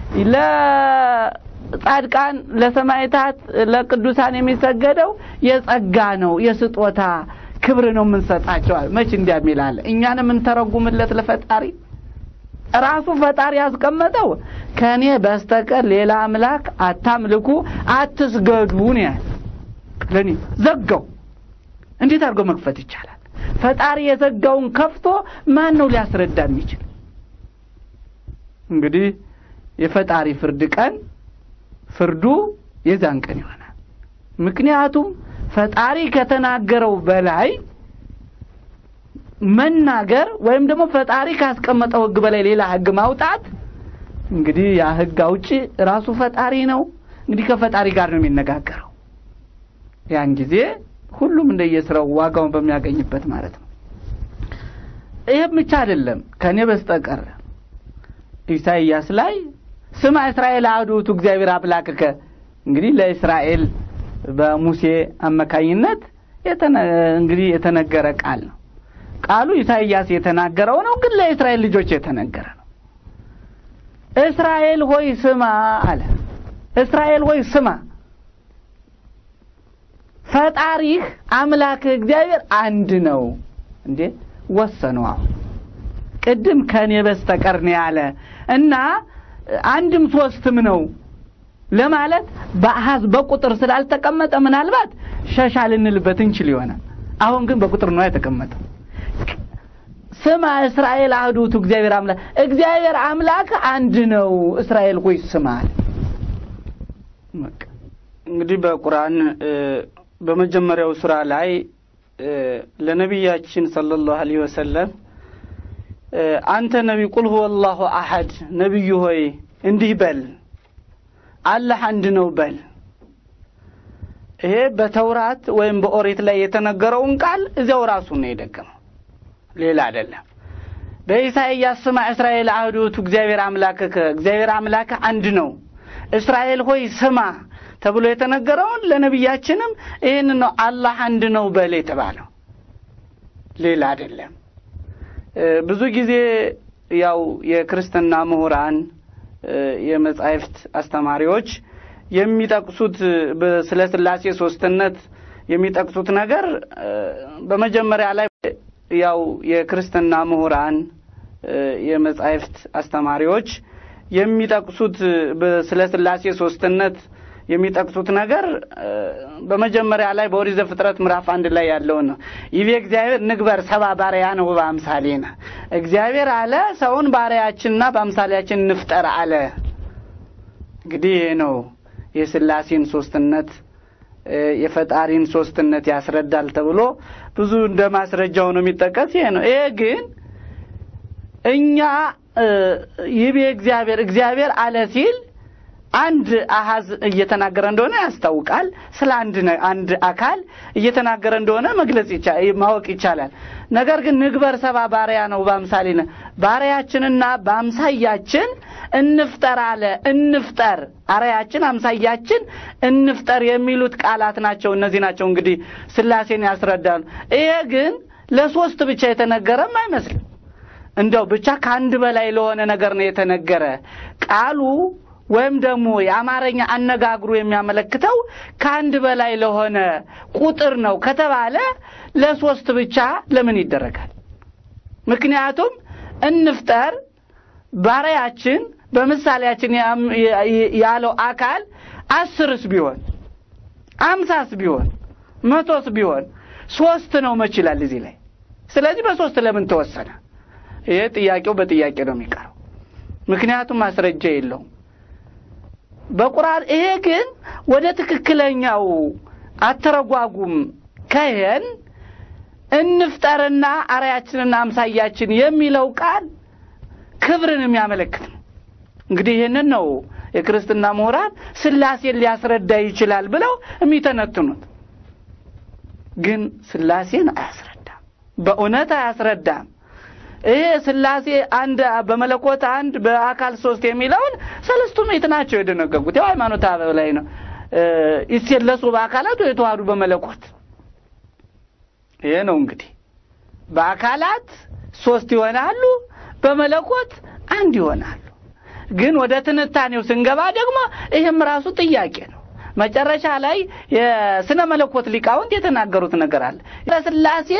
ለጻድቃን፣ ለሰማዕታት፣ ለቅዱሳን የሚሰገደው የጸጋ ነው፣ የስጦታ ክብር ነው የምንሰጣቸዋል። መች እንዲያሚል አለ እኛን የምንተረጉምለት ለፈጣሪ ራሱ ፈጣሪ ያስቀመጠው ከእኔ በስተቀር ሌላ አምላክ አታምልኩ፣ አትስገዱ ነው ያለ። ለእኔ ዘጋው። እንዴት አድርጎ መክፈት ይቻላል? ፈጣሪ የዘጋውን ከፍቶ ማን ነው ሊያስረዳ የሚችል? እንግዲህ የፈጣሪ ፍርድ ቀን ፍርዱ የዛን ቀን ይሆናል። ምክንያቱም ፈጣሪ ከተናገረው በላይ መናገር ወይም ደግሞ ፈጣሪ ካስቀመጠው ሕግ በላይ ሌላ ሕግ ማውጣት እንግዲህ ያ ሕግ አውጪ ራሱ ፈጣሪ ነው። እንግዲህ ከፈጣሪ ጋር ነው የሚነጋገረው። ያን ጊዜ ሁሉም እንደየስራው ዋጋውን በሚያገኝበት ማለት ነው። ይህም ብቻ አይደለም። ከእኔ በስተቀር ኢሳይያስ ላይ ስማ እስራኤል አሐዱ እግዚአብሔር አምላክከ እንግዲህ ለእስራኤል በሙሴ አማካኝነት እንግዲህ የተነገረ ቃል ነው። ቃሉ ኢሳይያስ የተናገረው ነው፣ ግን ለእስራኤል ልጆች የተነገረ ነው። እስራኤል ሆይ ስማ አለ። እስራኤል ሆይ ስማ። ፈጣሪህ አምላክህ እግዚአብሔር አንድ ነው እንዴ ወሰኑ አሁን ቅድም ከኔ በስተቀር ነው ያለ እና አንድም ሶስትም ነው ለማለት በአሃዝ በቁጥር ስላልተቀመጠ ምናልባት ሸሻ ልንልበት እንችል ይሆናል አሁን ግን በቁጥር ነው የተቀመጠው ስማ እስራኤል አህዱቱ እግዚአብሔር አምላክ እግዚአብሔር አምላክ አንድ ነው እስራኤል ሆይ ስማ እንግዲህ በቁርአን በመጀመሪያው ሱራ ላይ ለነቢያችን ሰለላሁ ዐለይሂ ወሰለም አንተ ነቢ ቁል ሁወ አላሁ አሐድ ነቢዩ ሆይ እንዲህ በል አላህ አንድ ነው በል ይሄ በተውራት ወይም በኦሪት ላይ የተነገረውን ቃል እዚያው ራሱ ነው የደገመው ሌላ አይደለም በኢሳይያስ ስማ እስራኤል አህዱቱ እግዚአብሔር አምላክህ እግዚአብሔር አምላክህ አንድ ነው እስራኤል ሆይ ስማ ተብሎ የተነገረውን ለነቢያችንም ይህን ነው አላህ አንድ ነው በል የተባለው ሌላ አይደለም ብዙ ጊዜ ያው የክርስትና ምሁራን የመጻሕፍት አስተማሪዎች የሚጠቅሱት ስለ ስላሴ ሶስትነት የሚጠቅሱት ነገር በመጀመሪያ ላይ ያው የክርስትና ምሁራን የመጻሕፍት አስተማሪዎች የሚጠቅሱት ስለ ስላሴ ሶስትነት የሚጠቅሱት ነገር በመጀመሪያ ላይ በኦሪት ዘፍጥረት ምዕራፍ አንድ ላይ ያለውን ነው። ይቤ እግዚአብሔር ንግበር ሰባ ባሪያ ነው በአምሳሌነ እግዚአብሔር አለ ሰውን ባሪያችንና በአምሳሌያችን እንፍጠር አለ። እንግዲህ ይሄ ነው የስላሴን ሶስትነት የፈጣሪን ሶስትነት ያስረዳል ተብሎ ብዙ እንደ ማስረጃ ሆኖ የሚጠቀስ ይሄ ነው። ይሄ ግን እኛ ይቤ እግዚአብሔር እግዚአብሔር አለ ሲል አንድ አሃዝ እየተናገረ እንደሆነ ያስታውቃል። ስለ አንድ አንድ አካል እየተናገረ እንደሆነ መግለጽ ማወቅ ይቻላል። ነገር ግን ንግበር ሰባ ባሪያ ነው በአምሳሌነ ባሪያችንና በአምሳያችን እንፍጠር አለ። እንፍጠር አርያችን አምሳያችን እንፍጠር የሚሉት ቃላት ናቸው። እነዚህ ናቸው እንግዲህ ስላሴን ያስረዳሉ። ይሄ ግን ለሶስት ብቻ የተነገረም አይመስልም። እንደው ብቻ ከአንድ በላይ ለሆነ ነገር ነው የተነገረ ቃሉ ወይም ደግሞ የአማርኛ አነጋግሩ የሚያመለክተው ከአንድ በላይ ለሆነ ቁጥር ነው ከተባለ ለሶስት ብቻ ለምን ይደረጋል? ምክንያቱም እንፍጠር ባሪያችን በምሳሌያችን ያለው አካል አስርስ ቢሆን አምሳስ ቢሆን መቶስ ቢሆን ሶስት ነው መችላል እዚህ ላይ። ስለዚህ በሶስት ለምን ተወሰነ? ይሄ ጥያቄው በጥያቄ ነው የሚቀረው። ምክንያቱም ማስረጃ የለውም። በቁርአን ይሄ ግን ወደ ትክክለኛው አተረጓጉም ከሄን እንፍጠርና አርያችንና አምሳያችን የሚለው ቃል ክብርን የሚያመለክት ነው። እንግዲህ ይህንን ነው የክርስትና ምሁራን ስላሴን ሊያስረዳ ይችላል ብለው የሚተነትኑት። ግን ስላሴን አያስረዳም፣ በእውነት አያስረዳም። ይሄ ስላሴ አንድ በመለኮት አንድ በአካል ሶስት የሚለውን ሰለስቱ ምዕት ናቸው የደነገጉት። ያው ሃይማኖት አበው ላይ ነው ይሴለሱ በአካላት የተዋህዱ በመለኮት ይሄ ነው እንግዲህ በአካላት ሶስት ይሆናሉ፣ በመለኮት አንድ ይሆናሉ። ግን ወደ ትንታኔው ስንገባ ደግሞ ይህም ራሱ ጥያቄ ነው። መጨረሻ ላይ የስነ መለኮት ሊቃውንት የተናገሩት ነገር አለ ለስላሴ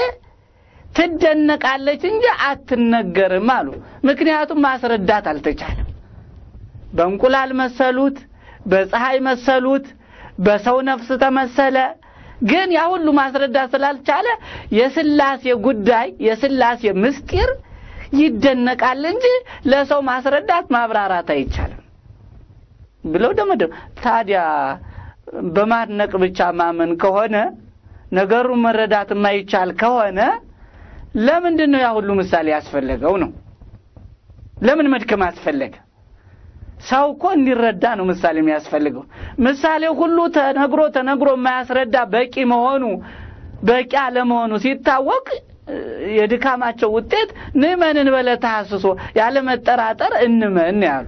ትደነቃለች እንጂ አትነገርም አሉ። ምክንያቱም ማስረዳት አልተቻለም። በእንቁላል መሰሉት፣ በፀሐይ መሰሉት፣ በሰው ነፍስ ተመሰለ። ግን ያ ሁሉ ማስረዳት ስላልቻለ የስላሴ ጉዳይ የስላሴ ምስጢር ይደነቃል እንጂ ለሰው ማስረዳት ማብራራት አይቻልም ብለው ደመደም። ታዲያ በማድነቅ ብቻ ማመን ከሆነ ነገሩን መረዳት የማይቻል ከሆነ ለምንድን ነው ያ ሁሉ ምሳሌ ያስፈለገው ነው? ለምን መድከም አስፈለገ? ሰው እኮ እንዲረዳ ነው ምሳሌ የሚያስፈልገው። ምሳሌው ሁሉ ተነግሮ ተነግሮ የማያስረዳ በቂ መሆኑ በቂ አለመሆኑ ሲታወቅ የድካማቸው ውጤት ንመንን በለ ተሐስሶ ያለ መጠራጠር እንመን ያሉ።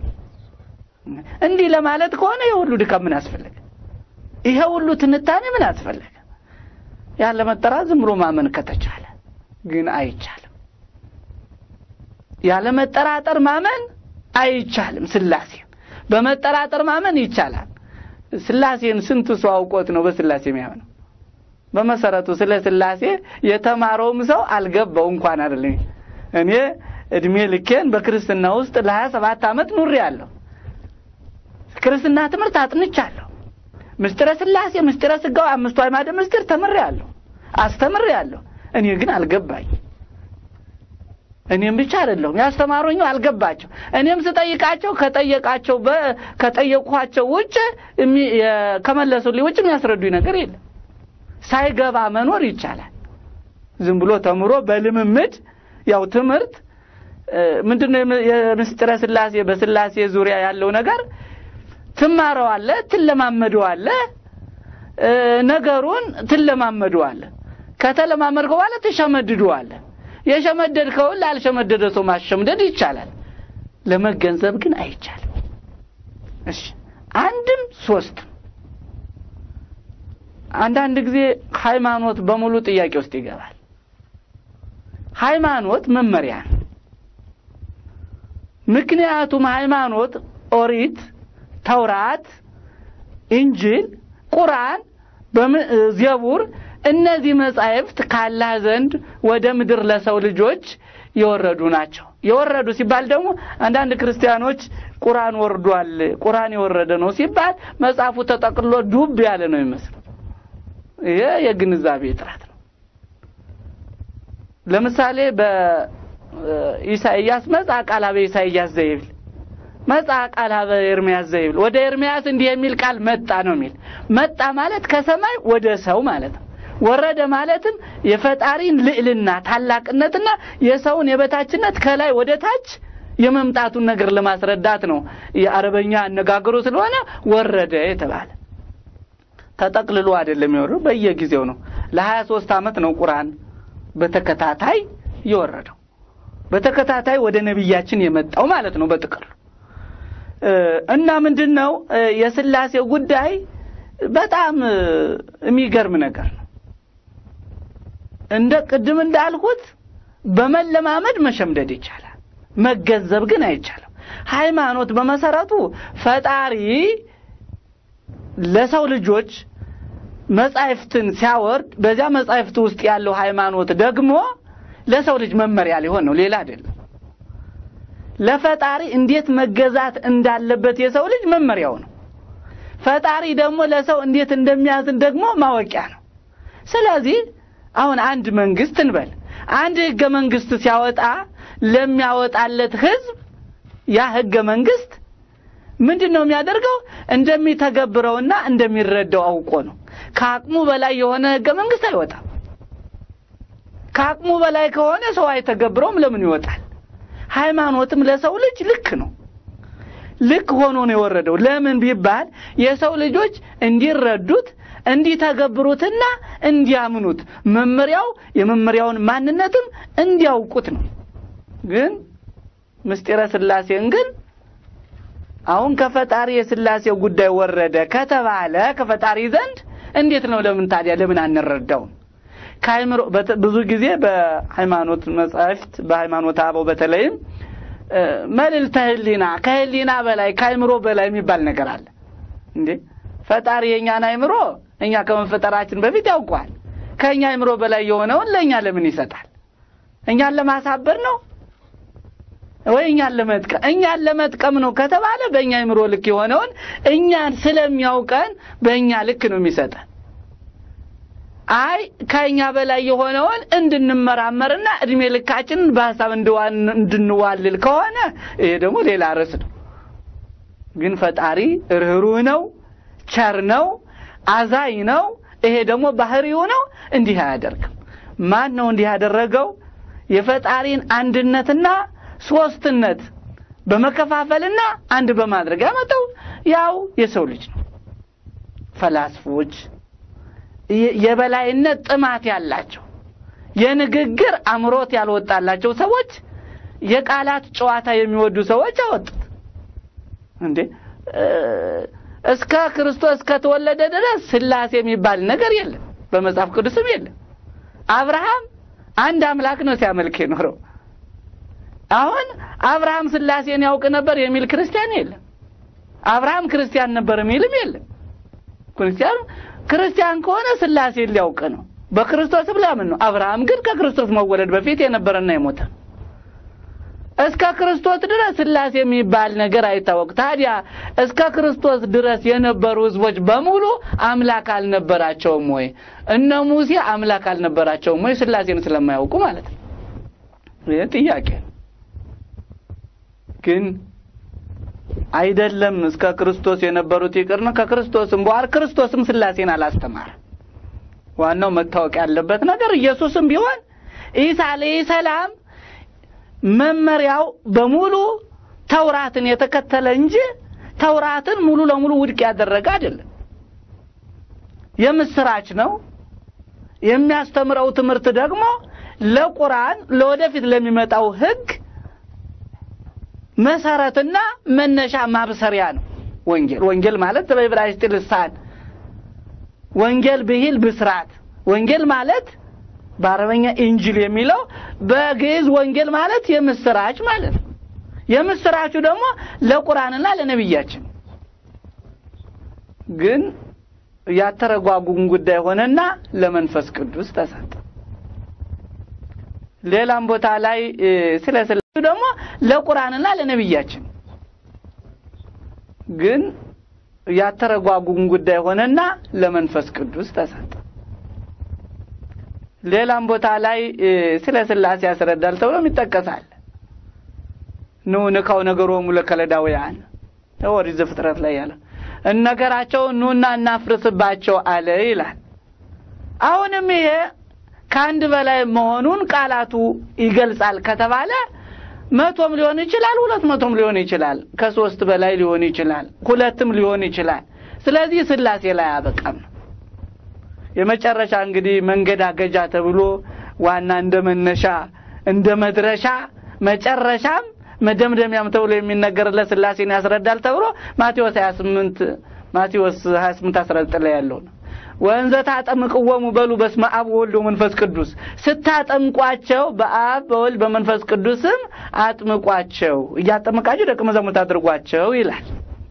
እንዲህ ለማለት ከሆነ የሁሉ ድካም ምን አስፈለገ? ይሄ ሁሉ ትንታኔ ምን አስፈለገ? ያለ መጠራት ዝም ብሎ ማመን ከተቻለ ግን አይቻልም። ያለ መጠራጠር ማመን አይቻልም። ስላሴን በመጠራጠር ማመን ይቻላል። ስላሴን ስንት ሰው አውቆት ነው በስላሴ የሚያምነው? በመሰረቱ ስለ ስላሴ የተማረውም ሰው አልገባው እንኳን አይደለም። እኔ እድሜ ልኬን በክርስትና ውስጥ ለሀያ ሰባት ዓመት ኑሬ ያለሁ ክርስትና ትምህርት አጥንቻለሁ። ምስጢረ ስላሴ፣ ምስጢረ ስጋው፣ አምስቱ አዕማደ ምስጢር ተምሬያለሁ፣ አስተምሬያለሁ። እኔ ግን አልገባኝ። እኔም ብቻ አይደለሁም ያስተማሩኝ አልገባቸው። እኔም ስጠይቃቸው ከጠየቃቸው ከጠየቅኋቸው ውጭ ከመለሱልኝ ውጭ የሚያስረዱኝ ነገር የለም። ሳይገባ መኖር ይቻላል። ዝም ብሎ ተምሮ በልምምድ ያው ትምህርት ምንድነው የምስጢረ ስላሴ በስላሴ ዙሪያ ያለው ነገር ትማረዋለህ፣ ትለማመደዋለህ፣ ነገሩን ትለማመደዋለህ። ከተለማመድከው በኋላ ትሸመድደዋለህ። የሸመደድከውን ላልሸመደደ ሰው ማሸምደድ ይቻላል። ለመገንዘብ ግን አይቻልም። እሺ አንድም ሶስትም አንዳንድ ጊዜ ሃይማኖት በሙሉ ጥያቄ ውስጥ ይገባል። ሃይማኖት መመሪያ ነው። ምክንያቱም ሃይማኖት ኦሪት፣ ተውራት፣ እንጅል፣ ቁርአን፣ ዘቡር እነዚህ መጻሕፍት ካላህ ዘንድ ወደ ምድር ለሰው ልጆች የወረዱ ናቸው። የወረዱ ሲባል ደግሞ አንዳንድ ክርስቲያኖች ቁርአን ወርዷል፣ ቁርአን የወረደ ነው ሲባል መጽሐፉ ተጠቅልሎ ዱብ ያለ ነው ይመስል። ይሄ የግንዛቤ እጥረት ነው። ለምሳሌ በኢሳይያስ መጽአ ቃላበ ኢሳይያስ ዘይብል መጽአ ቃላበ ኤርምያስ ዘይብል ወደ ኤርምያስ እንዲህ የሚል ቃል መጣ ነው የሚል መጣ ማለት ከሰማይ ወደ ሰው ማለት ነው። ወረደ ማለትም የፈጣሪን ልዕልና ታላቅነትና የሰውን የበታችነት ከላይ ወደ ታች የመምጣቱን ነገር ለማስረዳት ነው። የአረበኛ አነጋገሩ ስለሆነ ወረደ የተባለ ተጠቅልሎ አይደለም የወረደው፣ በየጊዜው ነው። ለሀያ ሶስት ዓመት ነው ቁርአን በተከታታይ የወረደው በተከታታይ ወደ ነቢያችን የመጣው ማለት ነው በጥቅሉ እና ምንድን ነው የስላሴው ጉዳይ በጣም የሚገርም ነገር ነው። እንደ ቅድም እንዳልኩት በመለማመድ መሸምደድ ይቻላል፣ መገንዘብ ግን አይቻልም። ሃይማኖት በመሰረቱ ፈጣሪ ለሰው ልጆች መጻሕፍትን ሲያወርድ በዚያ መጻሕፍት ውስጥ ያለው ሃይማኖት ደግሞ ለሰው ልጅ መመሪያ ሊሆን ነው፣ ሌላ አይደለም። ለፈጣሪ እንዴት መገዛት እንዳለበት የሰው ልጅ መመሪያው ነው። ፈጣሪ ደግሞ ለሰው እንዴት እንደሚያዝን ደግሞ ማወቂያ ነው። ስለዚህ አሁን አንድ መንግስት እንበል አንድ ህገ መንግስት ሲያወጣ ለሚያወጣለት ህዝብ ያ ህገ መንግስት ምንድን ነው የሚያደርገው? እንደሚተገብረውና እንደሚረዳው አውቆ ነው። ከአቅሙ በላይ የሆነ ህገ መንግስት አይወጣም። ከአቅሙ በላይ ከሆነ ሰው አይተገብረውም። ለምን ይወጣል? ሃይማኖትም ለሰው ልጅ ልክ ነው። ልክ ሆኖ ነው የወረደው። ለምን ቢባል የሰው ልጆች እንዲረዱት እንዲተገብሩትና እንዲያምኑት መመሪያው የመመሪያውን ማንነትም እንዲያውቁት ነው። ግን ምስጢረ ስላሴን ግን አሁን ከፈጣሪ የስላሴው ጉዳይ ወረደ ከተባለ ከፈጣሪ ዘንድ እንዴት ነው? ለምን ታዲያ ለምን አንረዳውም? ከአይምሮ ብዙ ጊዜ በሃይማኖት መጻሕፍት በሃይማኖት አበው በተለይም መልዕልተ ህሊና ከህሊና በላይ ከአይምሮ በላይ የሚባል ነገር አለ እንዴ ፈጣሪ የእኛን አይምሮ እኛ ከመፈጠራችን በፊት ያውቀዋል። ከእኛ አይምሮ በላይ የሆነውን ለእኛ ለምን ይሰጣል? እኛን ለማሳበር ነው ወይ እኛን ለመጥቀም? እኛን ለመጥቀም ነው ከተባለ በእኛ አይምሮ ልክ የሆነውን እኛን ስለሚያውቀን በእኛ ልክ ነው የሚሰጠን። አይ ከእኛ በላይ የሆነውን እንድንመራመርና እድሜ ልካችንን በሀሳብ እንድንዋልል ከሆነ ይሄ ደግሞ ሌላ ርዕስ ነው። ግን ፈጣሪ ርኅሩህ ነው፣ ቸር ነው፣ አዛኝ ነው። ይሄ ደግሞ ባህሪው ነው። እንዲህ አያደርግም። ማን ነው እንዲህ ያደረገው? የፈጣሪን አንድነትና ሶስትነት በመከፋፈልና አንድ በማድረግ ያመጣው ያው የሰው ልጅ ነው። ፈላስፎች የበላይነት ጥማት ያላቸው የንግግር አምሮት ያልወጣላቸው ሰዎች የቃላት ጨዋታ የሚወዱ ሰዎች አወጡት። እንዴ እስከ ክርስቶስ እስከተወለደ ድረስ ስላሴ የሚባል ነገር የለም፣ በመጽሐፍ ቅዱስም የለም። አብርሃም አንድ አምላክ ነው ሲያመልክ የኖረው። አሁን አብርሃም ስላሴን ያውቅ ነበር የሚል ክርስቲያን የለም። አብርሃም ክርስቲያን ነበር የሚልም የለም። ክርስቲያኑ ክርስቲያን ከሆነ ስላሴ ሊያውቅ ነው። በክርስቶስም ሊያምን ነው። አብርሃም ግን ከክርስቶስ መወለድ በፊት የነበረና የሞተ ነው። እስከ ክርስቶስ ድረስ ስላሴ የሚባል ነገር አይታወቅ። ታዲያ እስከ ክርስቶስ ድረስ የነበሩ ህዝቦች በሙሉ አምላክ አልነበራቸውም ወይ? እነ ሙሴ አምላክ አልነበራቸውም ወይ? ስላሴን ስለማያውቁ ማለት ነው። ይህ ጥያቄ ነው። ግን አይደለም እስከ ክርስቶስ የነበሩት ይቅርና ከክርስቶስም በኋላ ክርስቶስም ስላሴን አላስተማረም። ዋናው መታወቅ ያለበት ነገር ኢየሱስም ቢሆን ኢሳ አለይሂ ሰላም መመሪያው በሙሉ ተውራትን የተከተለ እንጂ ተውራትን ሙሉ ለሙሉ ውድቅ ያደረገ አይደለም። የምስራች ነው። የሚያስተምረው ትምህርት ደግሞ ለቁርአን ለወደፊት ለሚመጣው ህግ መሰረትና መነሻ ማብሰሪያ ነው። ወንጌል ወንጌል ማለት በዕብራይስጥ ልሳን ወንጌል ብሂል ብስራት ወንጌል ማለት በአረበኛ ኢንጅል የሚለው በግዕዝ ወንጌል ማለት የምስራች ማለት ነው። የምስራቹ ደግሞ ለቁርአንና ለነቢያችን ግን ያተረጓጉም ጉዳይ ሆነና ለመንፈስ ቅዱስ ተሰጠ። ሌላም ቦታ ላይ ስለ ስላሴ ደግሞ ለቁርአንና ለነቢያችን ግን ያተረጓጉም ጉዳይ ሆነና ለመንፈስ ቅዱስ ተሰጠ። ሌላም ቦታ ላይ ስለ ስላሴ ያስረዳል ተብሎም ይጠቀሳል። ኑ ንካው ነገሮሙ ለከለዳውያን ኦሪት ዘፍጥረት ላይ ያለ እነገራቸው ኑና እናፍርስባቸው አለ ይላል። አሁንም ይሄ ከአንድ በላይ መሆኑን ቃላቱ ይገልጻል ከተባለ መቶም ሊሆን ይችላል፣ ሁለት መቶም ሊሆን ይችላል፣ ከሶስት በላይ ሊሆን ይችላል፣ ሁለትም ሊሆን ይችላል። ስለዚህ ስላሴ ላይ አበቃም ነው። የመጨረሻ እንግዲህ መንገዳገጃ ተብሎ ዋና እንደ መነሻ እንደ መድረሻ መጨረሻም መደምደሚያም ተብሎ የሚነገርለት ስላሴን ያስረዳል ተብሎ ማቴዎስ 28 ማቴዎስ 28 19 ላይ ያለው ነው። ወንዘ ታጠምቅወሙ በሉ በስመ አብ ወወልድ ወመንፈስ ቅዱስ፣ ስታጠምቋቸው በአብ በወልድ በመንፈስ ቅዱስም አጥምቋቸው፣ እያጠመቃቸው ደቀ መዛሙርት አድርጓቸው ይላል።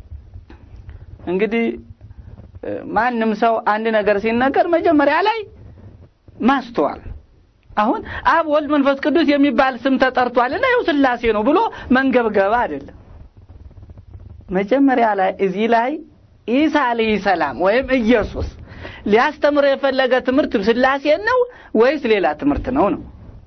እንግዲህ ማንም ሰው አንድ ነገር ሲነገር መጀመሪያ ላይ ማስተዋል አሁን አብ ወልድ መንፈስ ቅዱስ የሚባል ስም ተጠርቷልና ይኸው ስላሴ ነው ብሎ መንገብገብ አይደለም። መጀመሪያ ላይ እዚህ ላይ ኢሳ አለይሂ ሰላም ወይም ኢየሱስ ሊያስተምር የፈለገ ትምህርት ስላሴን ነው ወይስ ሌላ ትምህርት ነው? ነው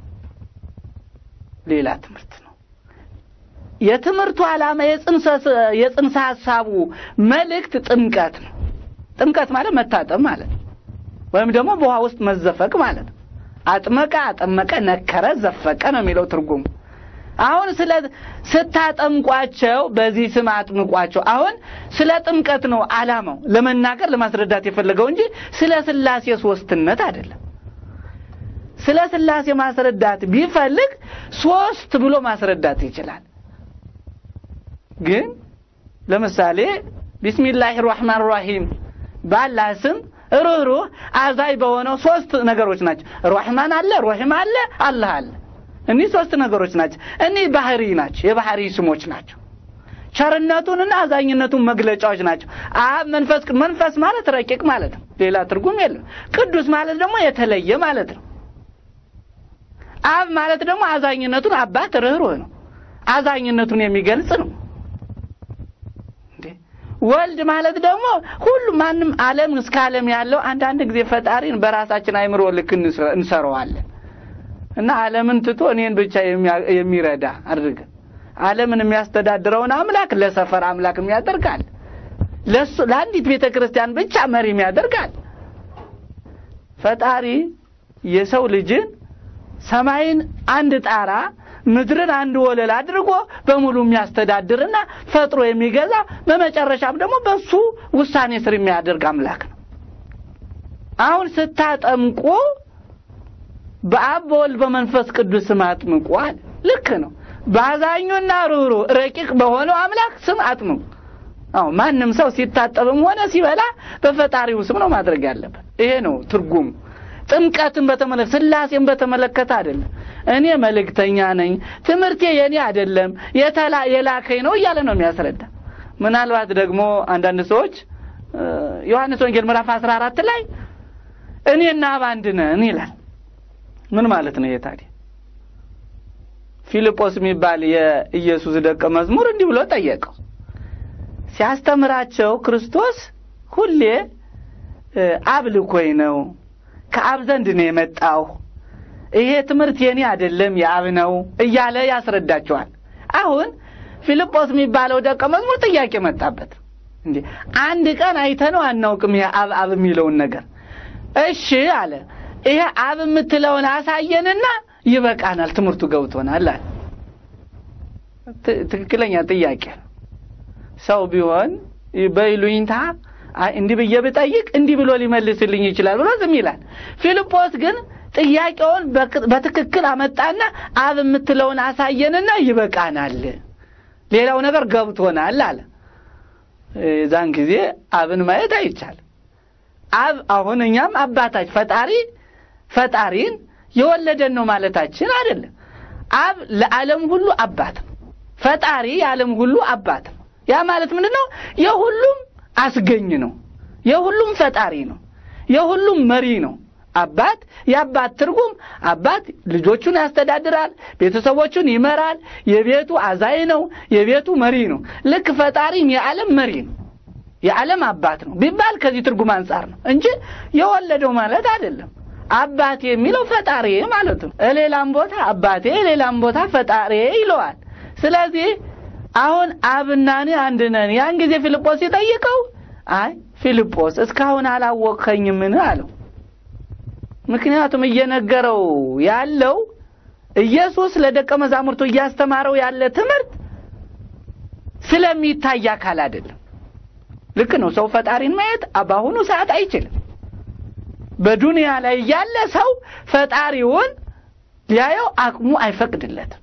ሌላ ትምህርት ነው። የትምህርቱ ዓላማ የጽንሰ ሀሳቡ መልእክት ጥምቀት ነው። ጥምቀት ማለት መታጠብ ማለት ነው። ወይም ደግሞ በውሃ ውስጥ መዘፈቅ ማለት ነው። አጥመቀ፣ አጠመቀ፣ ነከረ፣ ዘፈቀ ነው የሚለው ትርጉሙ። አሁን ስለ ስታጠምቋቸው በዚህ ስም አጥምቋቸው። አሁን ስለ ጥምቀት ነው ዓላማው ለመናገር ለማስረዳት የፈለገው እንጂ ስለ ስላሴ ሶስትነት አይደለም። ስለ ስላሴ ማስረዳት ቢፈልግ ሶስት ብሎ ማስረዳት ይችላል። ግን ለምሳሌ ቢስሚላህ ራህማን ራሂም ባላህ ስም ሩህሩህ አዛይ በሆነው ሶስት ነገሮች ናቸው። ራህማን አለ፣ ራሂም አለ፣ አላህ አለ። እኒህ ሶስት ነገሮች ናቸው። እኒህ ባህሪ ናቸው፣ የባህሪ ስሞች ናቸው። ቸርነቱንና አዛኝነቱን መግለጫዎች ናቸው። አብ መንፈስ መንፈስ ማለት ረቂቅ ማለት ነው። ሌላ ትርጉም የለም። ቅዱስ ማለት ደግሞ የተለየ ማለት ነው። አብ ማለት ደግሞ አዛኝነቱን አባት ርህሩህ ነው። አዛኝነቱን የሚገልጽ ነው። ወልድ ማለት ደግሞ ሁሉ ማንም ዓለም እስከ ዓለም ያለው አንዳንድ ጊዜ ፈጣሪን በራሳችን አይምሮ ልክ እንሰራዋለን እና ዓለምን ትቶ እኔን ብቻ የሚረዳ አድርገን ዓለምን የሚያስተዳድረውን አምላክ ለሰፈር አምላክ የሚያደርጋል። ለሱ ለአንዲት ቤተ ክርስቲያን ብቻ መሪ የሚያደርጋል። ፈጣሪ የሰው ልጅን ሰማይን አንድ ጣራ ምድርን አንድ ወለል አድርጎ በሙሉ የሚያስተዳድርና ፈጥሮ የሚገዛ በመጨረሻም ደግሞ በሱ ውሳኔ ስር የሚያደርግ አምላክ ነው። አሁን ስታጠምቁ በአብ በወልድ በመንፈስ ቅዱስ ስም አጥምቁ አለ። ልክ ነው። በአዛኙና ሩህሩ ረቂቅ በሆነው አምላክ ስም አጥምቁ። አዎ ማንም ሰው ሲታጠብም ሆነ ሲበላ በፈጣሪው ስም ነው ማድረግ ያለበት። ይሄ ነው ትርጉሙ። ጥምቀትን በተመለከተ ስላሴን በተመለከተ አይደለም። እኔ መልእክተኛ ነኝ፣ ትምህርቴ የኔ አይደለም፣ የተላ የላከኝ ነው እያለ ነው የሚያስረዳ። ምናልባት ደግሞ አንዳንድ ሰዎች ዮሐንስ ወንጌል ምዕራፍ 14 ላይ እኔና አብ አንድ ነን ይላል። ምን ማለት ነው ይሄ ታዲያ? ፊልጶስ የሚባል የኢየሱስ ደቀ መዝሙር እንዲህ ብሎ ጠየቀው። ሲያስተምራቸው ክርስቶስ ሁሌ አብ ልኮኝ ነው፣ ከአብ ዘንድ ነው የመጣው፣ ይሄ ትምህርት የኔ አይደለም የአብ ነው እያለ ያስረዳቸዋል። አሁን ፊልጶስ የሚባለው ደቀ መዝሙር ጥያቄ መጣበት። እንዴ አንድ ቀን አይተነው አናውቅም ይሄ አብ አብ የሚለውን ነገር። እሺ አለ። ይሄ አብ የምትለውን አሳየንና ይበቃናል፣ ትምህርቱ ገብቶናል አለ። ትክክለኛ ጥያቄ ነው። ሰው ቢሆን በይሉኝታ እንዲህ ብዬ ብጠይቅ እንዲህ ብሎ ሊመልስልኝ ይችላል ብሎ ዝም ይላል። ፊልጶስ ግን ጥያቄውን በትክክል አመጣና አብ የምትለውን አሳየንና ይበቃናል፣ ሌላው ነገር ገብቶናል አለ። የዛን ጊዜ አብን ማየት አይቻልም። አብ አሁን እኛም አባታች ፈጣሪ ፈጣሪን የወለደን ነው ማለታችን አይደለም። አብ ለዓለም ሁሉ አባት ነው። ፈጣሪ የዓለም ሁሉ አባት ነው። ያ ማለት ምንድን ነው? የሁሉም አስገኝ ነው። የሁሉም ፈጣሪ ነው። የሁሉም መሪ ነው። አባት የአባት ትርጉም አባት ልጆቹን ያስተዳድራል፣ ቤተሰቦቹን ይመራል፣ የቤቱ አዛኝ ነው፣ የቤቱ መሪ ነው። ልክ ፈጣሪም የዓለም መሪ ነው፣ የዓለም አባት ነው ቢባል ከዚህ ትርጉም አንጻር ነው እንጂ የወለደው ማለት አይደለም። አባቴ የሚለው ፈጣሪ ማለት ነው። ሌላም ቦታ አባቴ፣ ሌላም ቦታ ፈጣሪ ይለዋል። ስለዚህ አሁን አብና እኔ አንድ ነን። ያን ጊዜ ፊልጶስ ሲጠይቀው አይ ፊልጶስ እስካሁን አላወቅኸኝምን አለው። ምክንያቱም እየነገረው ያለው ኢየሱስ ለደቀ መዛሙርቱ እያስተማረው ያለ ትምህርት ስለሚታይ አካል አይደለም። ልክ ነው። ሰው ፈጣሪን ማየት በአሁኑ ሰዓት አይችልም። በዱንያ ላይ ያለ ሰው ፈጣሪውን ሊያየው አቅሙ አይፈቅድለትም።